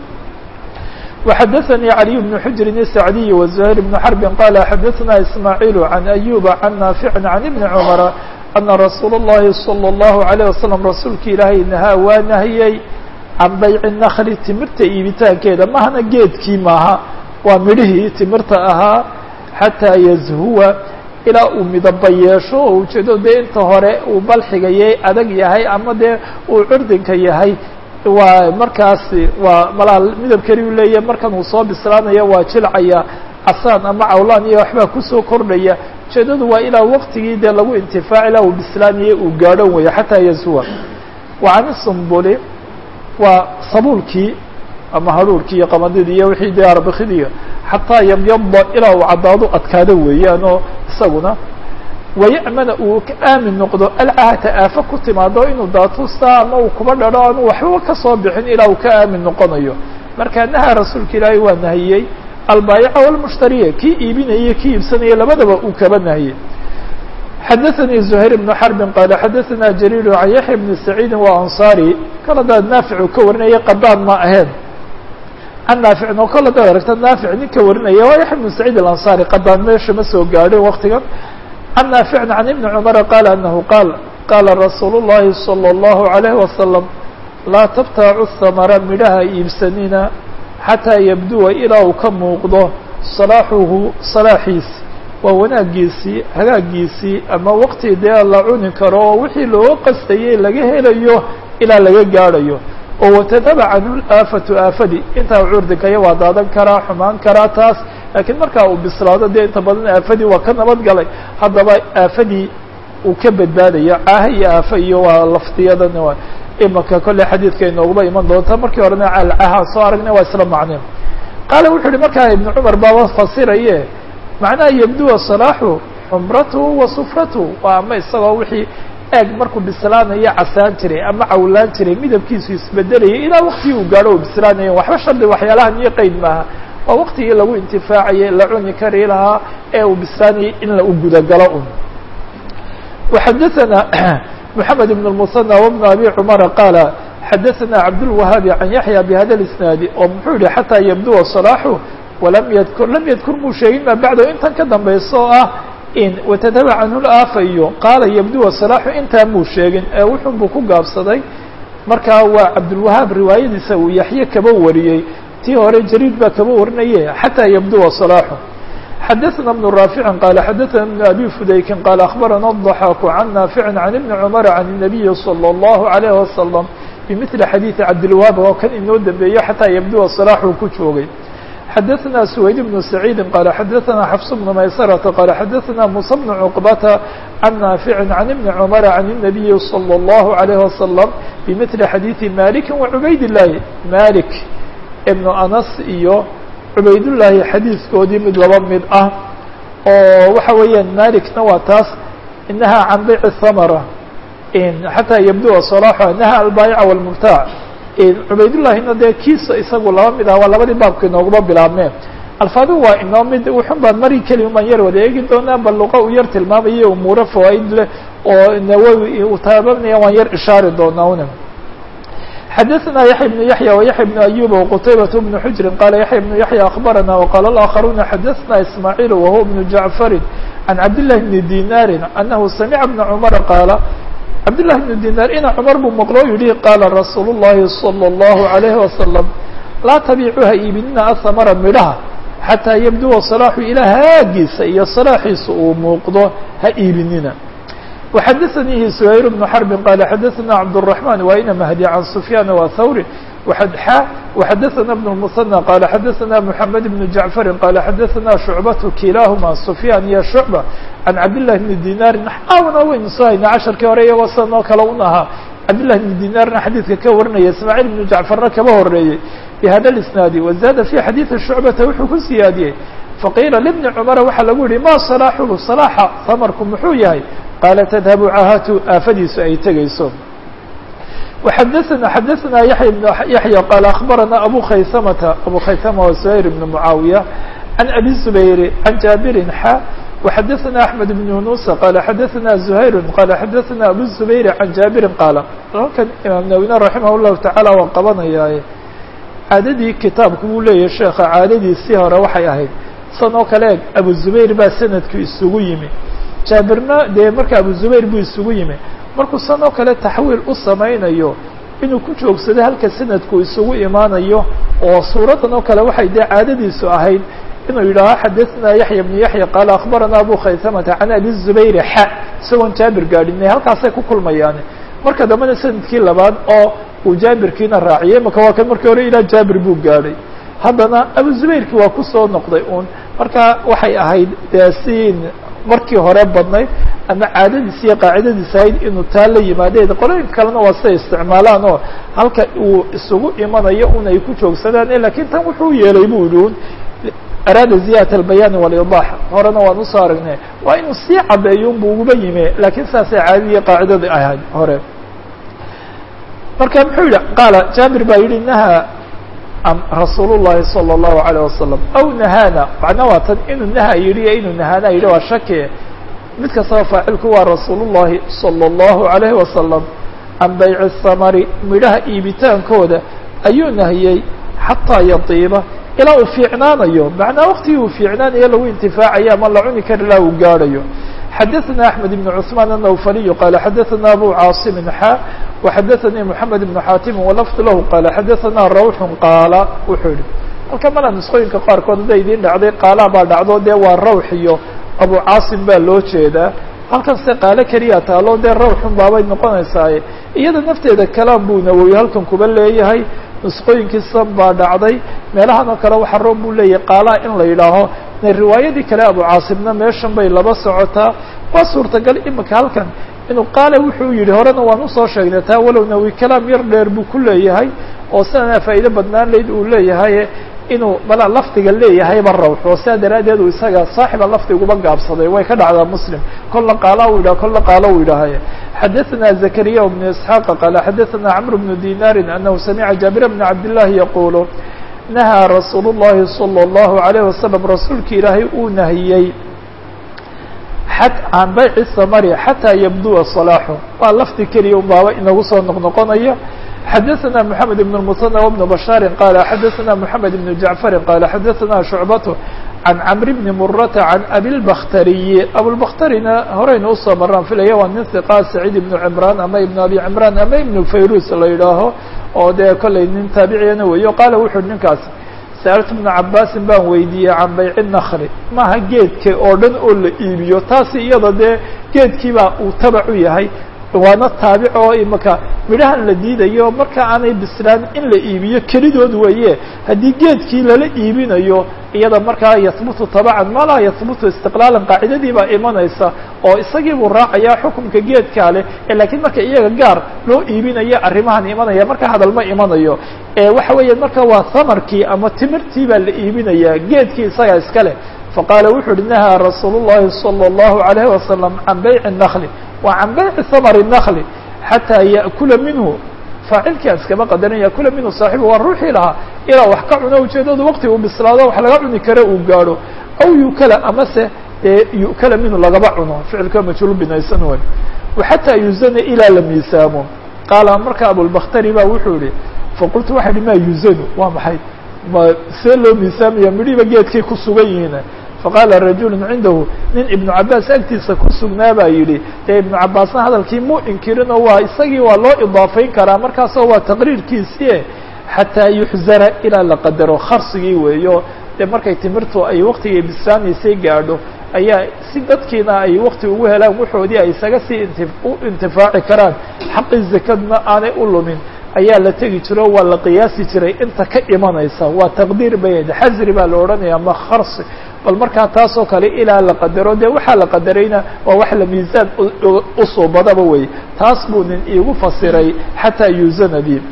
وxadaثnي عlي بن xujri الsacdiي وزهير بن xرb qala xadaثna ismاعيل عan أyuba can naafici can ibni cmr ana rasuul الlahi slى الlahu عalيه waslم rasuulka ilaahay nahaa waa nahiyey can bayci الnkli timirta iibitaankeeda mahana geedkii maaha waa midhihii timirta ahaa xatىa yzhuwa ilaa uu midaba yeesho oo ujeedo dee inta hore uu balxigayay adag yahay ama dee uu curdinka yahay waa markaasi waa malaa midab keli u leeyahay markan uu soo bislaanaya waa jilcaya casaan ama cawlaan iyo waxbaa kusoo kordhaya ujeedadu waa ilaa waqtigii dee lagu intifaac ilaa uu bislaanaya uu gaadho weya xataa yasuwa wa can sumbuli waa sabuulkii ama haruurkii iyo qamadidii iyo wixii dee arbikidiiyo xataa yabyada ilaa uu caddaado adkaado weeyaan oo isaguna waya'mana uu ka aamin noqdo alcahata aafo ku timaado inuu daatusta ama uu kuba dhadho aanu waxbaba kasoo bixin ilaa uu ka aamin noqonayo marka nahaa rasuulka ilaahay waa nahiyey albaayica walmushtariya kii iibinaya kii iibsanaya labadaba uu kaba nahiyey xadaثnي زhayr بن xرb qala xadaثna jrيr عan yaحya بn سacيidi وأnصarي kal hadaad naafic ka warinaya qadaan ma ahayn can naaficin oo kal hadaad aragta naafic nin ka warinaya waa yaحya بn سacيid الأnصarي qadaan meesha ma soo gaadhin waktigan can naaficin can ibni cmra qala anahu qaal qala rasuul الlahi slى الlahu عalيه waslم laa tabtaacu الhamra midhaha iibsanina xataa yabduwa ilaa uu ka muuqdo salaaxuhu salaaxiis waa wanaagiisii hagaagiisii ama waqti dee la cuni karo oo wixii looga qastayay laga helayo ilaa laga gaadhayo oo watadaba canhu aafatu aafadi intaa curdikaya waa daadan karaa xumaan karaa taas laakiin markaa uu bislaado dee inta badan aafadii waa ka nabad galay haddaba aafadii uu ka badbaadaya caaha iyo aafa iyo waa laftiyadan imaka kolley xadiidka inooguba iman doonta markii horena alcaha soo aragnay waa isla macneen qaala wuxuu yihi markaa ibnu cumar baaba fasiraye macnaha yabduwa salaaxu xumratuhu wa sufratuhu waa ama isagoo wixii eeg markuu bislaanayo casaan jiray ama cawlaan jiray midabkiisu isbedelayay ilaa waktigii uu gaadho uu bislaanaya waxba shardi waxyaalahan iyo qeyd maaha waa waktigii lagu intifaacayay la cuni kari lahaa ee uu bislaanayay in la u gudagalo un وxadaثna محamed بن المثنى وبن أbي cمر qاaل xadaثna cabdالوهاabi عan yaحyى بhada الاسناaد oo muxuu yihi xatىa yabduwa صلاaxu walam ydkur lam yadkur muu sheegin ma bacdo intan ka dambaysa oo ah in watadaba canhu laafa iyo qaala yabduwa salaaxu intaa muu sheegin ee wuxun buu ku gaabsaday markaa waa cabdulwahaab riwaayadiisa uu yaxye kaba wariyey tii hore jariid baa kaba warinaye xataa yabduwa salaaxu xadaثna بن raafici qaala xadaثna بn abi fudaykin qaala akhbarana الضaxaaku can naafici can ibni cmr can الnabiyi slى الlahu عalيه wasalam bimili xadiiثi cabdilwahaab oo kan inoo dambeeyo xataa yabduwa salaaxuu ku joogay xadaثna سwayd بن سacيidi qala xadaثna xfs بن maysرة qala xadaثna muسى بن cqbata can naafici can ibni cmr can الnabiyi slى الlahu عalيه wasalam bimili xadiiثi maliki وcubayd الlahi malik ibn anas iyo cubaydullaahi xadiiskoodii mid laba mid ah oo waxa weeyaan malikna waa taas inaha can bayc الhamra xataa yabduwa صلاxa naha albaayica wاlmubtaac cubaydullahina dee kiisa isagu laba mid ah waa labadii baabka inooguma bilaabmeen alfaadu waa inoo mid wuxun baan mari keli umaan yar wada eegi doonaa bal luqa u yar tilmaamaya umuuro fawaaid leh oo nawowi uu taababnaya waan yar ishaari doonaa una xadaثna yaحya بن yaحyى وyaحya بن أyuba وqtaybaة بن xujri qala yaحya بن yaحyى أخbarana وqala الآkخaruna xadaثna ismاعيل وهو بن jaعفari عan cabdاللahi بن dinاri أnahu samca بن cmر qaala cabdالlahi بن dinar ina cmar buu maqlo yihi qaala rasuul الlahi صلى الlaه عalيه وasلم laa tabiicuha iibinina ahamara midhaha xataa yabduwa salaaxu ilaa haagiisa iyo salaaxiisa uu muuqdo ha iibinina وxadaثanihi سhayr بن xرb qala xadaثna cabdالرحمن wa ina mahdi can سfyaan wa thawri وxadaثna بن المثنى qala xadaثna محamed بن jaعفari qala xadaثna شhucbaة kilahuma سfyaan iyo شhucبة can cabdالlahi بn dinari naxaawna waynu soo hayna casharkii hore iyagoo sidan oo kale un ahaa cabdالlahi بn dinarna xadiidka ka warinaya ismaaعيل بن jaعfarna kaba horeeyey bhada الاسناadi وزاada في xadiiثi شhucbata wuxuu ku siyaadiyey faqiila لبni cmara waxaa lagu yihi ma صalaaxuhu صalaaxa hamarku muxuu yahay qaala tadhabu caahatu aafadiisu ay tegayso وxadaثna xadaثna yaحya بن yaحyى qaala aخbarana abu khaysamata abu khaysama wa زhayr بn mucaawiya can abi زubayr can jaabirin xa وxadaثna أحmed بن yunusa qala xadaثna زhayr qala xadaثna abu زubayr can jaabirin qaala halkan imaam nawina raximah الlahu taعala waa qabanayaaye caadadii kitaabku buu leeyahay sheekha caadadiisii hore waxay ahayd san oo kale eg abu zubayr baa sanadku isugu yimi jaabirna dee marka abu zubayr buu isugu yimi markuu san oo kale taxwiil u samaynayo inuu ku joogsado halka sanadku isugu imaanayo oo suuradan oo kale waxay dee caadadiisu ahayd inuu yidhaaho xadaثna yaحya بن yaحya qaala aخbarana abu khaysamata can abi zubayr xa isagoon jaabir gaadhinay halkaasay ku kulmayaan marka dambena sanadkii labaad oo uu jaabirkiina raaciyey maka waa kan markii hore ilaa jaabir buu gaadhay haddana abu zubayrki waa kusoo noqday un marka waxay ahayd dee siin markii hore badnayd ama caadadiis iyo qaacidadiis ahayd inuu taa la yimaadeen qolooyinka kalena waa siday isticmaalaan oo halka uu isugu imanayo un ay ku joogsadaan lakin tan wuxuu yeelay bu yihi un araada ziyadat albayani walidax horena waan usoo aragnay waa inuu sii cadeeyo unbu uguba yimi lakin saasay caadadii qaacidada ahayd hore marka muxuu yihi qaala jaabir baa yihi nahaa rasuul الlahi salى الlahu عalيه wasalam aw nahaana macna waa tan inuu naha yihi iyo inuu nahaana yihi waa shaki mid kastaba faacilku waa rasuul الlahi salى الlahu عalayه wasalam can bayci الsamari midhaha iibitaankooda ayuu nahiyey xataa yadiiba ilaa uu fiicnaanayo macnaa waktigii uu fiicnaanayo lagu intifaacaya ama la cuni kar ilaa uu gaadhayo xadaثna أحmed بن cثmaan الnawfaliyu qaala xadaثna abu caaصimi xa وxadaثanii mحamed بن xaatimi walafd lahu qaala xadaثna rawxu qaala wuxuu yihi halka mala nusqooyinka qaarkood hadda idiin dhacday qaala baa dhacdo dee waa rawx iyo abu caasim baa loo jeedaa halkan se qaalo keliya taalo dee rawxun baabay noqonaysaaye iyada nafteeda kalaam buu nawowi halkan kuba leeyahay nusqooyinkiisa baa dhacday meelahan oo kale waxa roob buu leeyahay qaalaha in la yidhaaho riwaayadii kale abu caasimna meeshan bay laba socotaa waa suurtagal imika halkan inuu qaale wuxuu yihi horena waan usoo sheegnay taa walow nawi kalaam yar dheer buu ku leeyahay oo sidana faa'iido badnaan layd uu leeyahay inuu mala lafdiga leeyahayba rawx oo sidaa daraaddeed uu isaga saaxiba lafdiguba gaabsaday way ka dhacdaa muslim kolla qaala u yidhah kolla qaalo u yidhaahay xadaثna zakariya bnu isxaaqa qaala xadaثna cmr bnu dinaari anahu samica jaabir bna cabdillaahi yaqulu nahaa rasuul الlahi salى الlahu عalيه wasalam rasuulki ilaahay uu nahiyey can bayci samari xataa yabduwa صalaaxu waa lafdi keliya un baaba inagu soo noqnoqonaya xadaثna mحamed بن المثنى وبن بشhاaر qال xadaثna mحamed بن جaعفر qال xadaثna شhuعبة عan cمr بن mرة عan أبiالبkhtري أبوالبkhtريna horeyna usoo maraan filaya waa nin ثقا سعيد بن عمrان ama iبن أبي عمrان ama iبن فayrus la yidhaaho oo dee kollay nin taabiciyana weeyo qaala wuxu ninkaas sألت بن cabاsin baan weydiiyey can bayc النkل maaha geedka oo dhan oo la iibiyo taasi iyada dee geedkiiba uu tabac u yahay waana taabic oo imaka midhahan la diidayo marka aanay bislaan in la iibiyo kelidood weeye haddii geedkii lala iibinayo iyada markaa yahbutu tabacan ma laa yahbutu istiqlaalan qaacidadii baa imanaysa oo isagii buu raacayaa xukunka geedkaa leh lakiin marka iyaga gaar loo iibinayo arrimahan imanaya marka hadal ma imanayo waxa weeya marka waa hamarkii ama timirtii baa la iibinaya geedkii isagaa iska leh faqaala wuxu uhi nahaa rasuul الlahi salى الlahu عalayه wasalam can bayci الnakli wa can bayci hamr الnakli xataa yaأkula minhu faacilkii aan iskama qadarin yakula minhu saaxibu waa ruuxii lahaa ilaa wax ka cuno ujeedadu waqti uu bislaado wax laga cuni karo uu gaadho aw yukala amase dee yu'kala minhu lagaba cuno ficilka majhuul binaysan wey xataa yuzana ilaa la miisaamo qaala marka abulbakhtari ba wuxuu yihi faqultu waxa ihi ma yuzanu waa maxay ma see loo miisaamaya midhiiba geedkay ku sugan yihiin faqaala rajulu cindahu nin ibnu cabaas agtiisa ku sugnaa baa yidhi dee ibnu cabaasna hadalkii muu inkirin oo waa isagii waa loo idaafayn karaa markaasoo waa taqriirkiisii xataa yuxzara ilaa la qadaro kharsigii weeyo dee markay timirtu ay waktigay bislaanaysay gaadho ayaa si dadkiina ay wakti ugu helaan waxoodii ay isaga sii inti u intifaaci karaan xaqii zakadna aanay u lumin ayaa la tegi jiro waa la qiyaasi jiray inta ka imanaysa waa taqdiir bay xasri baa la odhanaya ma kharsi bal markaa taasoo kale ilaa la qadaro dee waxaa la qadarayna waa wax la miisaan usuubadaba wey taas buu nin iigu fasiray xataa yuuzana bi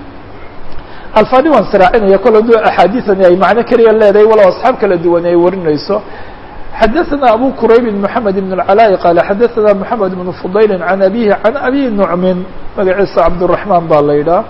alfaadi waan siraacinaya kol haduu axaadiiani ay macno keliya leedahay walow asxaab kala duwan ay warinayso xadaثna abu qurayb mحamed بن العلاء qال xadaثna mحamed بن فضayl عan abihi عan abi نucmin magaciisa cabdالرaحman baa la yidhaha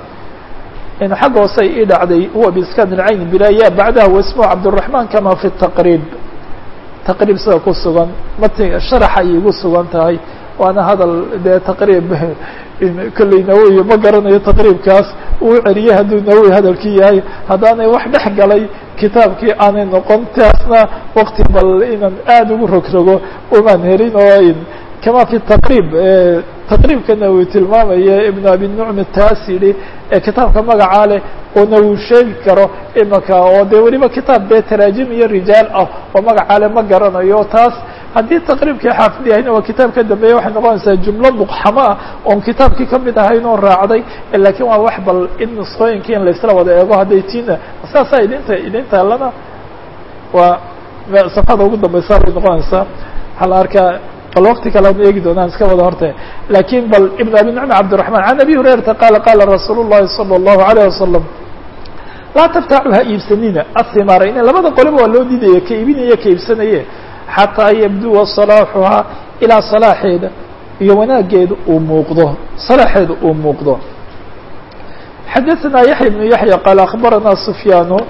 in xag hoosay ii dhacday huwa bskan الcayn bila ya bacdaha wasmه cabdالرaحman kama fi التaqrib taqrib sida ku sugan mat sharaxa ay igu sugan tahay waana hadal dee taqriib kolley nawowi ma garanayo taqriibkaas uu celiyey hadduu nawowi hadalkii yahay haddaanay wax dhex galay kitaabkii aanay noqon taasna wakti bal inaan aada ugu rogrogo umaan helin oo kama fi taqriib taqriibkana uu tilmaamaya ibnu abi nucmi taas yidhi ee kitaabka magacaa leh oona uu sheegi karo imaka oo dee weliba kitaab dee taraajim iyo rijaal ah oo magacaa le ma garanayo taas haddii taqriibkii xaafid yahayna waa kitaab ka dambeeya waxay noqonaysaa jumlo muqxamo ah oon kitaabkii kamid ahayn oo raacday lakin waa wax bal in nusqooyinkii in laisla wada eego hadday tiina saasaa idinta idin taalana waa safhada ugu dambeysa bay noqonaysaa waxaa la arkaa bal wakti kale an eegi doonaan iska wada horta lakin bal ibn abi nucm cabdiraحman can abi hurayrata qaala qaala rasuul الlahi salى الlahu عalيه wasalam laa tabtacu ha iibsanina ahimaara in labada qoliba waa loo diidaya ka iibinaya ka iibsanaye xataa yabduwa salaaxuhaa ilaa salaaxeeda iyo wanaageeda uu muuqdo salaaxeeda uu muuqdo xadaثna yaحya بن yaحya qaal aخbarana sufyaanu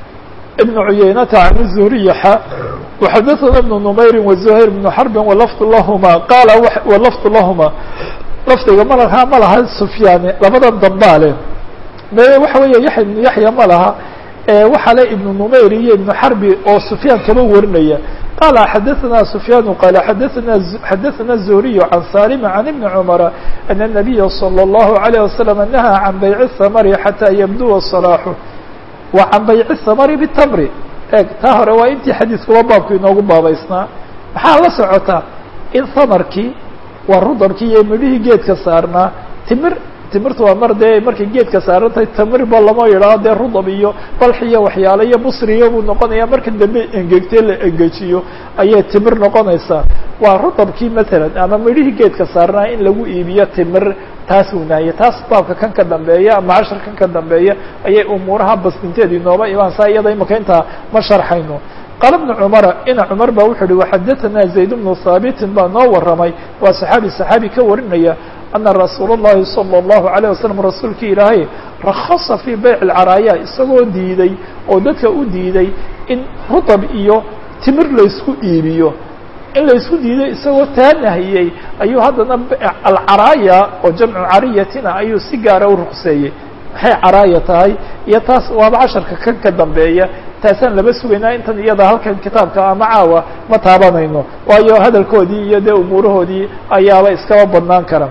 بن عuyaynata can الزهriy xa وxadaثna بن نmayri وزhayr بن xرbi وlfd lahma qaala وlfd lahma lafdiga malha ma laha sufyaani labadan dambaa le me waxa weeye yaحya بن yaحya ma laha waxaa le iبن نmayr iyo iبن xarbi oo sufyaan kaba warinaya qala xadaثna sufyaan qala xadaثna xadaثna الزهriy can salim can iبni cmra أن النabiya slى الlahu عalيه waسلم nahaa can bayc الhamri xatىa ybduwa صلاaxه wa can bayci samari bitamri eeg taa hore waa intii xadiiskuba baabku inoogu baabaysnaa maxaa la socotaa in samarkii waa rudabkii iyo midhihii geedka saarnaa timir timirtu waa mar dee markay geedka saarantahay tamirba lama yidhaho dee rudab iyo balx iyo waxyaale iyo busriyo buu noqonaya marka dambe engegtee la engejiyo ayay timir noqonaysaa waa rudabkii matalan ama midhihii geedka saarnaa in lagu iibiyo timir taas uu nahye taas baabka kan ka dambeeya ama cashar kan ka dambeeya ayay umuuraha basdinteed inooba imaan saa iyada imaka intaa ma sharxayno qaala bnu cumara ina cumar ba wuxuu uhi waxadaثana zayd bnu haabitin baa noo waramay waa saxaabi saxaabi ka warinaya ana rasuul الlahi salى الlahu عalيه wasalam rasuulkii ilaahay rakasa fii bayc اcaraaya isagoo diiday oo dadka u diiday in rudab iyo timir laysku iibiyo in laysku diiday isagoo taa nahiyey ayuu haddana alcaraaya oo jamcu cariyatina ayuu si gaara u ruqseeyey maxay caraaya tahay iyo taas waaba casharka kan ka dambeeya taasaan laba sugaynaa intan iyada halkan kitaabka ama caawa ma taabanayno waayo hadalkoodii iyo dee umuurahoodii ayaaba iskaba badnaan kara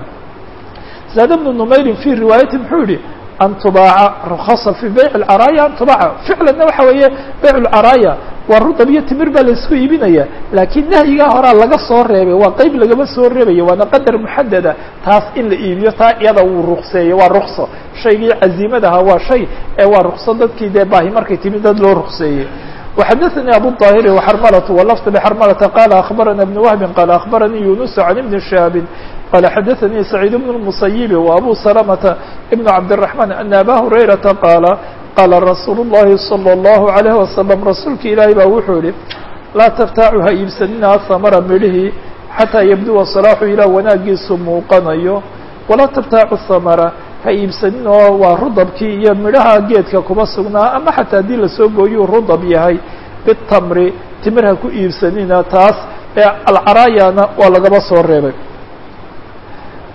zaad bnu numayrin fi riwaayati muxuu yihi an tubaaca rukhasa fi bayc اcaraaya an tubaaca ficlanna waxa weeye bayc اcaraaya waa rudab iyo timir baa laisku iibinaya laakiin nahyigaa horaa laga soo reebay waa qeyb lagama soo reebaya waana qadar muxadada taas in la iibiyo taa iyada wuu rukseeyey waa rukso shaygii caziimadaha waa shay ee waa rukso dadkii dee baahi markay timid dad loo rukseeyey وxadaثnي abu الطاhiri وxrmlة وlفظ بxrmlة qال أخbarana بن وهب qال أخbaranii يuنس عن بن شهاب qال xadaثnي سعيد بن المسيب وأbو سلمة بن عبدالرحمن أن أbا هريرةa qاaل qاla رasuuل اللhi صلى الله عليه وسلم rasuulka ilaahi baa wuxuu yihi laa تftaacu ha iibsanina aثmra midhihii xatىa ybduwa صلاaxu ilaa wanaagiisu muuqanayo walaa تftaacu الثmra ha iibsanin oo waa rudabkii iyo midhaha geedka kuma sugnaa ama xataa haddii lasoo gooyuu rudab yahay bitamri timir ha ku iibsanina taas ee alcaraayana waa lagaba soo reebay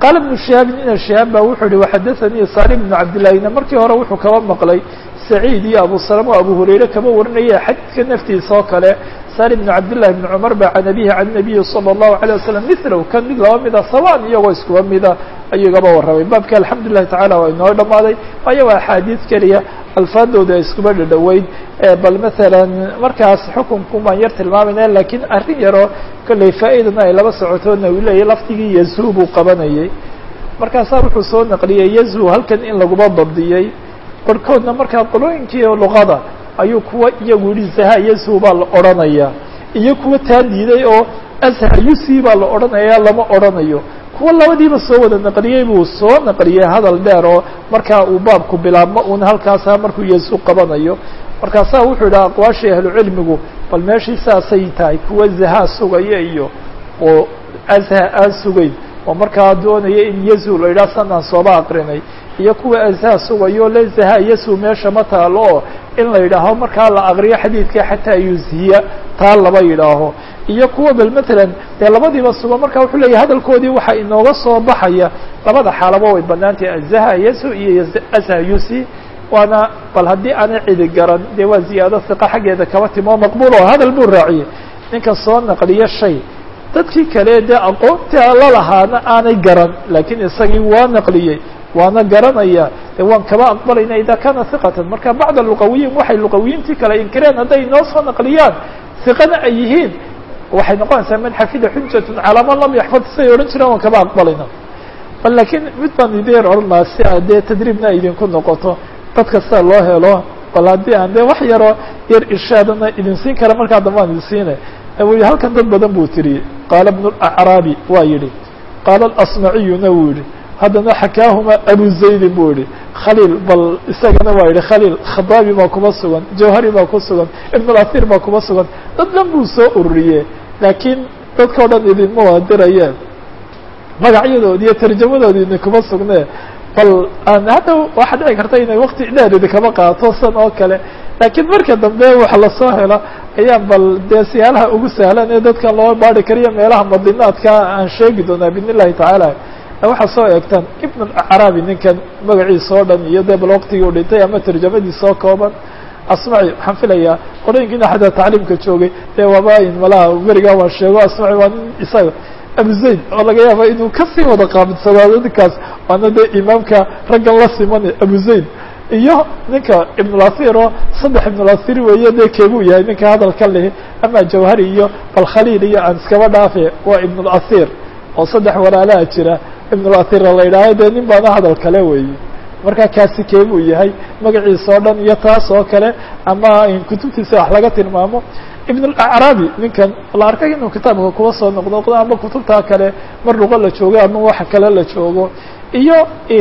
qaala ibnu shihaabin ina shihaab ba wuxuu yihi waxadaanii salim ibnu cabdillahina markii hore wuxuu kaba maqlay saciid iyo abu salama o abu hurayre kaba warinaya xadiidka naftiisa oo kale salim ibnu cabdillahi ibni cumar ba can abihi can nabiyi sala allahu alayh wasalam milow kan mid laba mida sawaan iyagoo iskuba mida ayuu igaba warramay baabka alxamdu lillahi tacala waa inoo dhamaaday waayo waa axaadiid keliya alfaadooda ay iskuba dhadhoweyd bal masalan markaas xukunku baan yar tilmaamayna lakiin arrin yaroo kolley faa-idana ay laba socotoodna uu leeyahy lafdigii yazuu buu qabanayay markaasaa wuxuu soo naqliyey yazuu halkan in laguba dabdiyey barhkoodna markaa qolooyinkii luqada ayuu kuwa iyagu yihi zaha yazuu baa la odhanaya iyo kuwa taa diiday oo azha yusi baa la odhanaya lama odhanayo kuwa labadiiba soo wada naqliyey buu soo naqliyey hadal dheer oo markaa uu baabku bilaabmo uuna halkaasa markuu yesu qabanayo markaasaa wuxuu yidhaha aqwaashii ahlucilmigu bal meeshii saasay tahay kuwa zahaa sugaya iyo oo azha aan sugayn oo markaa doonaya in yazu la yidhaha sanaan sooba aqrinay iyo kuwa azha sugayo le zaha yasu meesha ma taalo oo in la yidhaaho markaa la aqriyo xadiidka xataa yuzhiya taa laba yidhaaho iyo kuwa bal matalan dee labadiiba suga marka wuxuu leeyahy hadalkoodii waxaa inooga soo baxaya labada xaalaba way banaantahay azaha yasu iyo azha yusi waana bal haddii aanay cidi garan dee waa ziyaado hiqa xaggeeda kaba timo maqbuul oo hadal buu raaciyey ninka soo naqliyo shay dadkii kale dee aqoonta la lahaana aanay garan laakiin isagii waa naqliyey waana garanaya de waan kaba aqbalayna ida kana hiqatan marka bacd luqawiyiin waxay luqawiyiintii kale inkireen hadday inoo soo naqliyaan hiqana ay yihiin waxay noqonaysaa man xafida xujatun calaa man lam yaxfad siday odhan jireen waan kaba aqbalayna bal laakiin mid baan idin odhanaa si a dee tadriibna idinku noqoto dad kasta loo helo bal haddii aan de wax yaroo yar irshaadana idin siin kara markaa dambe aan idin siina wy halkan dad badan buu tiriyey qaala bnu acraabi waa yihi qaala asmaciyuna wuu yihi haddana xakaahuma abu zaydin buu yihi khaliil bal isagana waa yihi khaliil khadaabi baa kuma sugan jawhari baa ku sugan ibnulathir baa kuma sugan dad dhan buu soo ururiye laakiin dadkao dhan idinma waadirayeen magacyadoodi iyo tarjamadoodi idinkuma sugne bal aan hadda waxaa dhici karta inay wakti dheer idinkama qaato san oo kale laakiin marka dambe waxa lasoo helo ayaan bal dee siyaalaha ugu sahlan ee dadkan loo baari kariyo meelaha madinaadka aan sheegi doonaa bidn illahi tacaala waxaa soo eegtaan ibn acraabi ninkan magaciisa oo dhan iyo dee bal waktigii u dhintay ama tarjamadiisa oo kooban asmaci waxaan filayaa qorooyinkiina xataa tacliimka joogay dee waaba-in malaha berigaa waan sheego asmaci waa nin isaga abu zayd oo laga yaaba inuu kasii wada qaabitsadaado ninkaas waana dee imaamka raggan la simane abu zayd iyo ninka ibnulathir oo saddex ibnulathir weeye dee keebuu yahay ninka hadalka leh ama jawhari iyo bal khaliil iyo aan iskaba dhaafe waa ibnulathir oo saddex walaalaha jira ibnulathira la yidhaaho dee nin baana hadal kale weeye marka kaasi keebuu yahay magaciisa oo dhan iyo taas oo kale ama kutubtiisa wax laga tilmaamo ibn alacraabi ninkan la arkay inuu kitaabka kuwa soo noqnoqdo ama kutubtaa kale mar luqo la joogo ama waxa kale la joogo iyo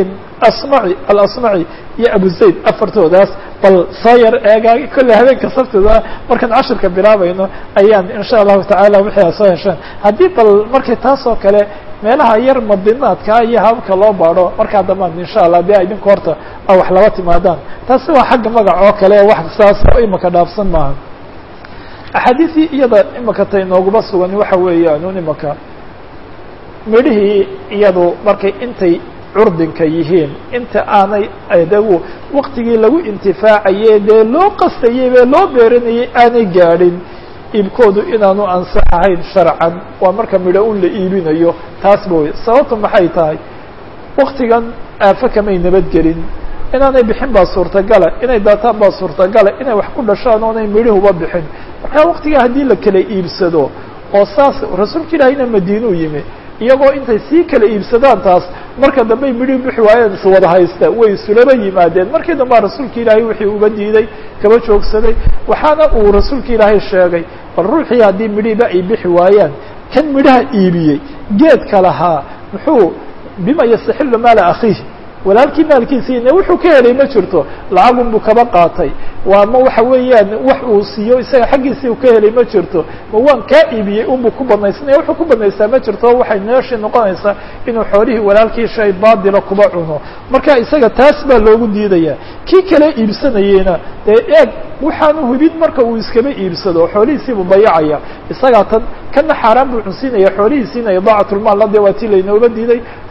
asmaci alasmaci iyo abu zayd afartoodaas bal soo yar eega kolley habeenka sabtida markaan cashirka bilaabayno ayaan insha allahu tacaala wixii a soo hesheen haddii bal markay taas oo kale meelaha yar madinaadka iyo hababka loo baadho markaa dambaan insha allah dee idinku horta a wax laba timaadaan taasi waa xagga magac oo kale wax saas oo imaka dhaafsan maaha axaadiisii iyada imaka tay nooguma sugan waxa weeyaan un imaka midhihii iyadu markay intay curdinka yihiin inta aanay adagu waktigii lagu intifaacaye dee loo qastayey bee loo beeranayay aanay gaadhin iibkoodu inaanu ansax ahayn sharcan waa marka midho un la iibinayo taasba wey sababtu maxay tahay waktigan aafo kamay nabadgelin inaanay bixin baa suurtagala inay daataan baa suurtagala inay wax ku dhashaan oonay midhihuba bixin marka waktigaa haddii la kala iibsado oo saas rasuulka ilaahayna madiinuu yimi iyagoo intay sii kala iibsadaan taas marka dambey midhi bixi waayeen is wada haysta way isulaba yimaadeen markii dambea rasuulka ilaahay wixii uba diiday kaba joogsaday waxaana uu rasuulka ilaahay sheegay bal ruuxii haddii midhiba ay bixi waayaan kan midhaha iibiyey geedka lahaa muxuu bima yastaxilu maala akhiih walaalkii maalkiisiina wuxuu ka helay ma jirto lacagun buu kaba qaatay waa ma waxa weeyaan wax uu siiyo isaga xaggiisii uu ka helay ma jirto ma waan kaa iibiyey unbuu ku banaysanaya wuxuu ku banaystaa ma jirto waxay meeshii noqonaysaa inuu xoolihii walaalkii shay baadila kuba cuno marka isaga taas baa loogu diidaya kii kale iibsanayeyna dee eeg waxaanu hubin marka uu iskaba iibsado xoolihiisiibuu dayacaya isagaa tan kana xaaraan buu cunsiinaya xoolihiisiina idaacatulmaal la dee waa tii laynooba diiday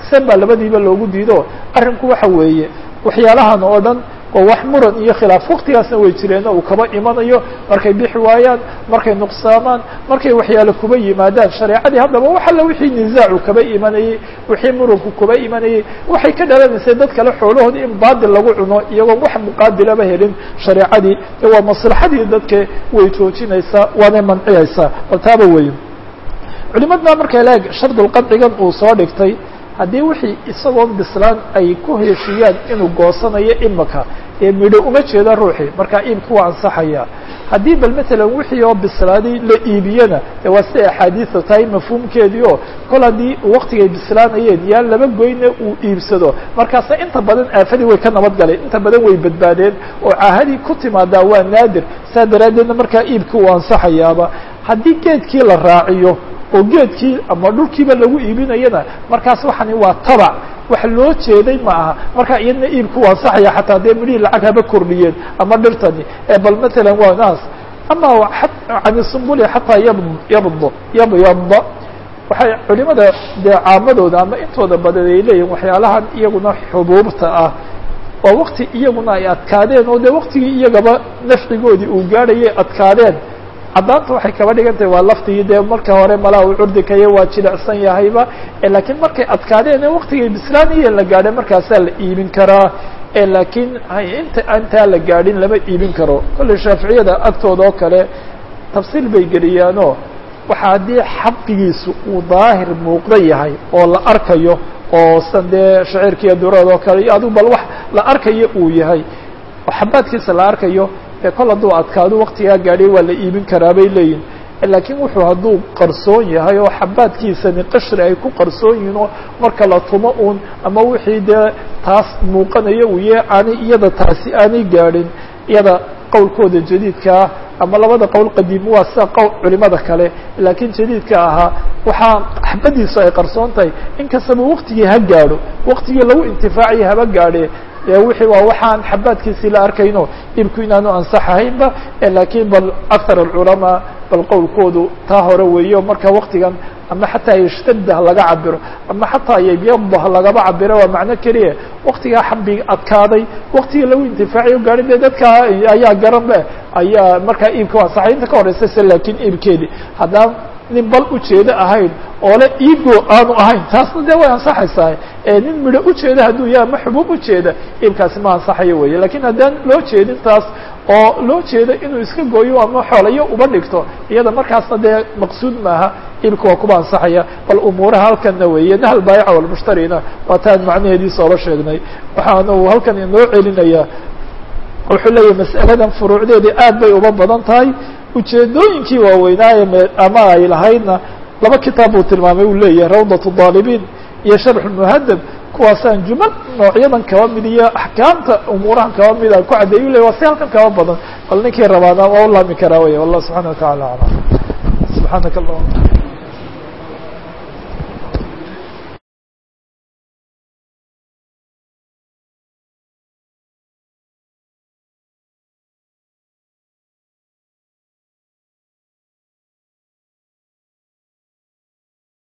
sen baa labadiiba loogu diido arrinku waxa weeye waxyaalahan oo dhan oo wax muran iyo khilaaf waktigaasna way jireen uu kaba imanayo markay bixi waayaan markay nuqsaamaan markay waxyaale kuba yimaadaan shareecadii haddaba wax alla wixii nisaacu kaba imanayey wixii muranku kuba imanayey waxay ka dhalanaysay dad kale xoolahooda in baadil lagu cuno iyagoon wax muqaabilaba helin shareecadii waa maslaxadii dadka way joojinaysaa waanay manciyaysaa bal taaba weeye culimadna markay leeg shardulqadcigan uu soo dhigtay haddii wixii isagoon bislaan ay ku heshiiyaan inuu goosanayo imaka ee midho uma jeeda ruuxii markaa iibku waa ansaxaya haddii bal matalan wixii oo bislaaday la iibiyana de waa siday axaadiisa tahay mafhuumkeedii oo kol haddii waktigay bislaanayeen yaan laba goyne uu iibsado markaasa inta badan aafadii way ka nabad galeen inta badan way badbaadeen oo caahadii ku timaadaa waa naadir saa daraaddeedna markaa iibkii uu ansaxayaaba haddii geedkii la raaciyo oo geedkii ama dhulkiiba lagu iibinayana markaas waxani waa tabac wax loo jeeday ma aha marka iyadna iibku waa ansaxaya xataa dee midhihii lacag haba kordhiyeen ama dhirtani bal matalan waa naas ama can sumbuli xataa yab yabd yabyada waxay culimada dee caamadooda ama intooda badan ay leeyihin waxyaalahan iyaguna xubuubta ah oo wakti iyaguna ay adkaadeen oo dee waktigii iyagaba nafcigoodii uu gaadhayay adkaadeen caddaanta waxay kaba dhigan tahay waa laftigii dee marka hore malaa uu curdikayo waa jilicsan yahayba laakiin markay adkaadeen waktigay bislaanayeen la gaadhay markaasaa la iibin karaa laakiin inta intaa la gaadhin lama iibin karo kolley shaaficiyada agtooda oo kale tafsiil bay geliyaanoo waxa haddii xaqigiisu uu daahir muuqda yahay oo la arkayo oo san dee shaciirkiiyo durad oo kale iyo adigu bal wax la arkayo uu yahay oo xabaadkiisa la arkayo e kol hadduu adkaado waktigaa gaadhay waa la iibin karaa bay leeyihin laakiin wuxuu hadduu qarsoon yahay oo xabaadkiisani qashri ay ku qarsoon yihiin oo marka la tumo uun ama wixii dee taas muuqanaya uu yahay aanay iyada taasi aanay gaadhin iyada qowlkooda jadiidkaa ama labada qowl qadiim waa sida qowl culimada kale laakiin jadiidka ahaa waxaa xabadiisu ay qarsoon tahay inkastaba waktigii ha gaadho waktigii lagu intifaaciya haba gaadhe wixii waa waxaan xabaadkiisii la arkayno ibku inaanu ansaxahaynba laakiin bal akar alculamaa bal qowlkoodu taa hore weeyo marka waktigan ama xataa yashtadda ha laga cabiro ama xataa yabyada ha lagaba cabiro waa macno keliya waktigaa xabig adkaaday waktigii lagu intifaaciyo gaari de dadka ayaa garanbe ayaa markaa iibka u ansaxay inta ka horeysa se laakiin iibkeedi haddaan nin bal ujeedo ahayn oo le iibgo aanu ahayn taasna dee way ansaxaysaa nin midho ujeeda hadduu yahay ama xubuub ujeeda iibkaasi ma ansaxayo weeye lakiin haddaan loo jeedin taas oo loo jeedo inuu iska gooyo ama xoolayo uba dhigto iyada markaasna dee maqsuud maaha iibka waa kuba ansaxaya bal umuuraha halkanna weeye nahl baayica walmushtarina waa taan macnaheediisa ooba sheegnay waxaana uu halkan inoo celinayaa wuxuu leeyahay mas'aladan furuucdeedii aad bay uba badan tahay ujeedooyinkii waaweynaaye ama ay lahaydna laba kitaab buu tilmaamay uu leeyahay rawdat daalibiin iyo sharx muhadab kuwaasaan jumal noocyadan kaba mid iyo axkaamta umuurahan kaba mid aan ku caddeeyu ley waa si halkan kaba badan bal ninkii rabaana waa u laami karaa wey wallah subxana wa tacala aclam subxaanaka allahuma